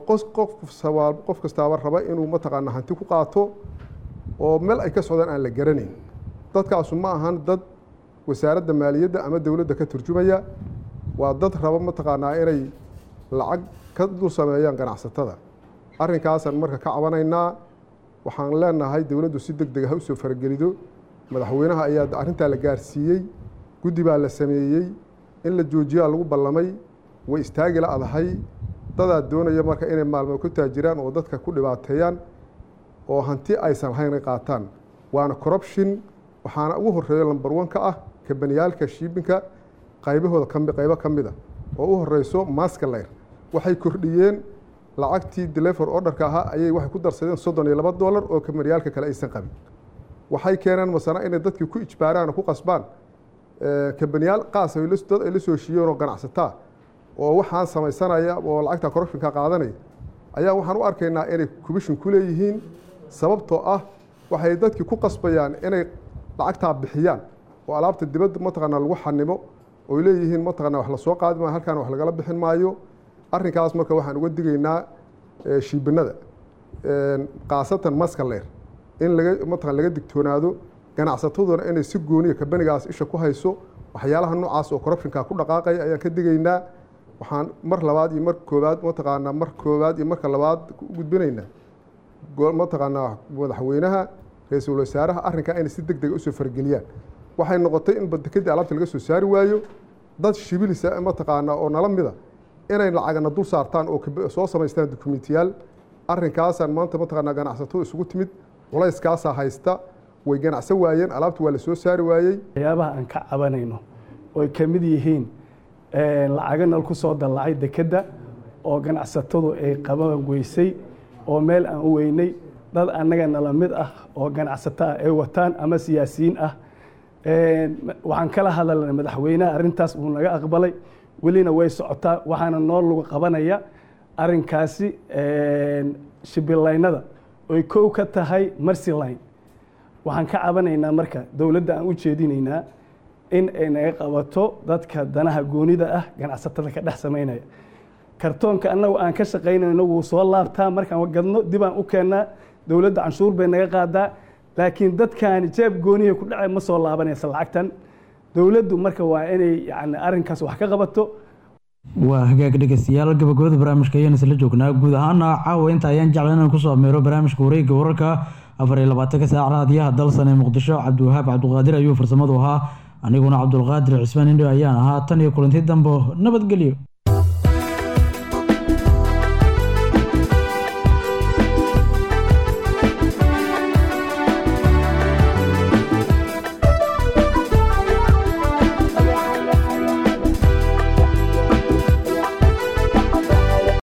qof kastaaba raba inuu mataqaana hanti ku qaato oo meel ay ka socdaan aan la garanayn dadkaasu ma ahan dad wasaaradda maaliyadda ama dowladda ka turjumaya waa dad raba mataqaanaa inay lacag ka dul sameeyaan ganacsatada arrinkaasaan marka ka cabanaynaa waxaan leenahay dowladdu si deg dega ha usoo faragelido madaxweynaha ayaa arrintaa la gaarsiiyey guddi baa la sameeyey in la joojiyaa lagu ballamay way istaagi la adahay dadaa doonaya marka inay maalmo ku taajiraan oo dadka ku dhibaateeyaan oo hanti aysan lahayn ay qaataan waana corruption waxaana ugu horeeyo lambar one ka ah kabaniyaalka shiibinka qaybahooda kami qaybo ka mid a oo u horeyso maskalayr waxay kordhiyeen lacagtii deliver orderka ahaa ayay waxay ku darsadeen soddon iyo laba dollar oo kabaniyaalka kale aysan qabin waxay keeneen masana inay dadkii ku ijbaaraan oo ku qasbaan kabaniyaal qaas dad ay la soo heshiiyeen oo ganacsataa oo waxaan samaysanaya oo lacagta corruptionka qaadanaya ayaa waxaan u arkaynaa inay commission ku leeyihiin sababtoo ah waxay dadkii ku qasbayaan inay lacagtaa bixiyaan oo alaabta dibadda mataqaanaa lagu xanimo oy leeyihiin mataqaanaa wax lasoo qaadi maayo halkaan wax lagala bixin maayo arrinkaas marka waxaan uga digaynaa shiibinada khaasatan maskaleer in laga mataqan laga digtoonaado ganacsataduna inay si gooniya kabanigaas isha ku hayso waxyaalaha noocaas oo corruptionka ku dhaqaaqaya ayaan ka digaynaa waxaan mar labaad iyo mar koobaad mataqaanaa mar koobaad iyo marka labaad u gudbinaynaa mataqaanaa madaxweynaha ra-iisul wasaaraha arrinkaa inay si deg dega usoo fargeliyaan waxay noqotay in badekadii alaabta laga soo saari waayo dad shibilisa mataqaanaa oo nala mida inay lacagana dul saartaan oo soo samaystaan dukumentiyaal arrinkaasaan maanta mataqaanaa ganacsatadu isugu timid culayskaasaa haysta way ganacsan waayeen alaabta waa la soo saari waayey waxyaabaha aan ka cabanayno oy ka mid yihiin lacago nal ku soo dallacay dekedda oo ganacsatadu ay qaban weysay oo meel aan u weynay dad annaga nala mid ah oo ganacsato ah ay wataan ama siyaasiyiin ah waxaan kala hadalnay madaxweynaha arrintaas uu naga aqbalay welina way socotaa waxaana noo lagu qabanaya arrinkaasi shibilaynada oy kow ka tahay marsiline waxaan ka cabanaynaa marka dowladda aan u jeedinaynaa in ay naga qabato dadka danaha goonida ah ganacsatada ka dhex samaynaya kartoonka annagu aan ka shaqaynayno wuu soo laabtaa markaan gadno dib aan u keennaa dowladda canshuur bay naga qaadaa laakiin dadkaani jeeb gooniya ku dhacay ma soo laabanaysa lacagtan dowladdu marka waa inay yani arrinkaas wax ka qabato waa hagaag dhegeystayaal gabagabada barnaamijka ayaan isla joognaa guud ahaana caawa inta ayaan jecla inaan kusoo ameero barnaamijka wareegga wararka afar iyo labaatanka saac raadiyaha dalsan ee muqdisho cabdiwahaab cabdiqaadir ayuu farsamadu ahaa aniguna cabdulqaadir cismaan indho ayaan ahaa tan iyo kulanti dambo nabadgelyo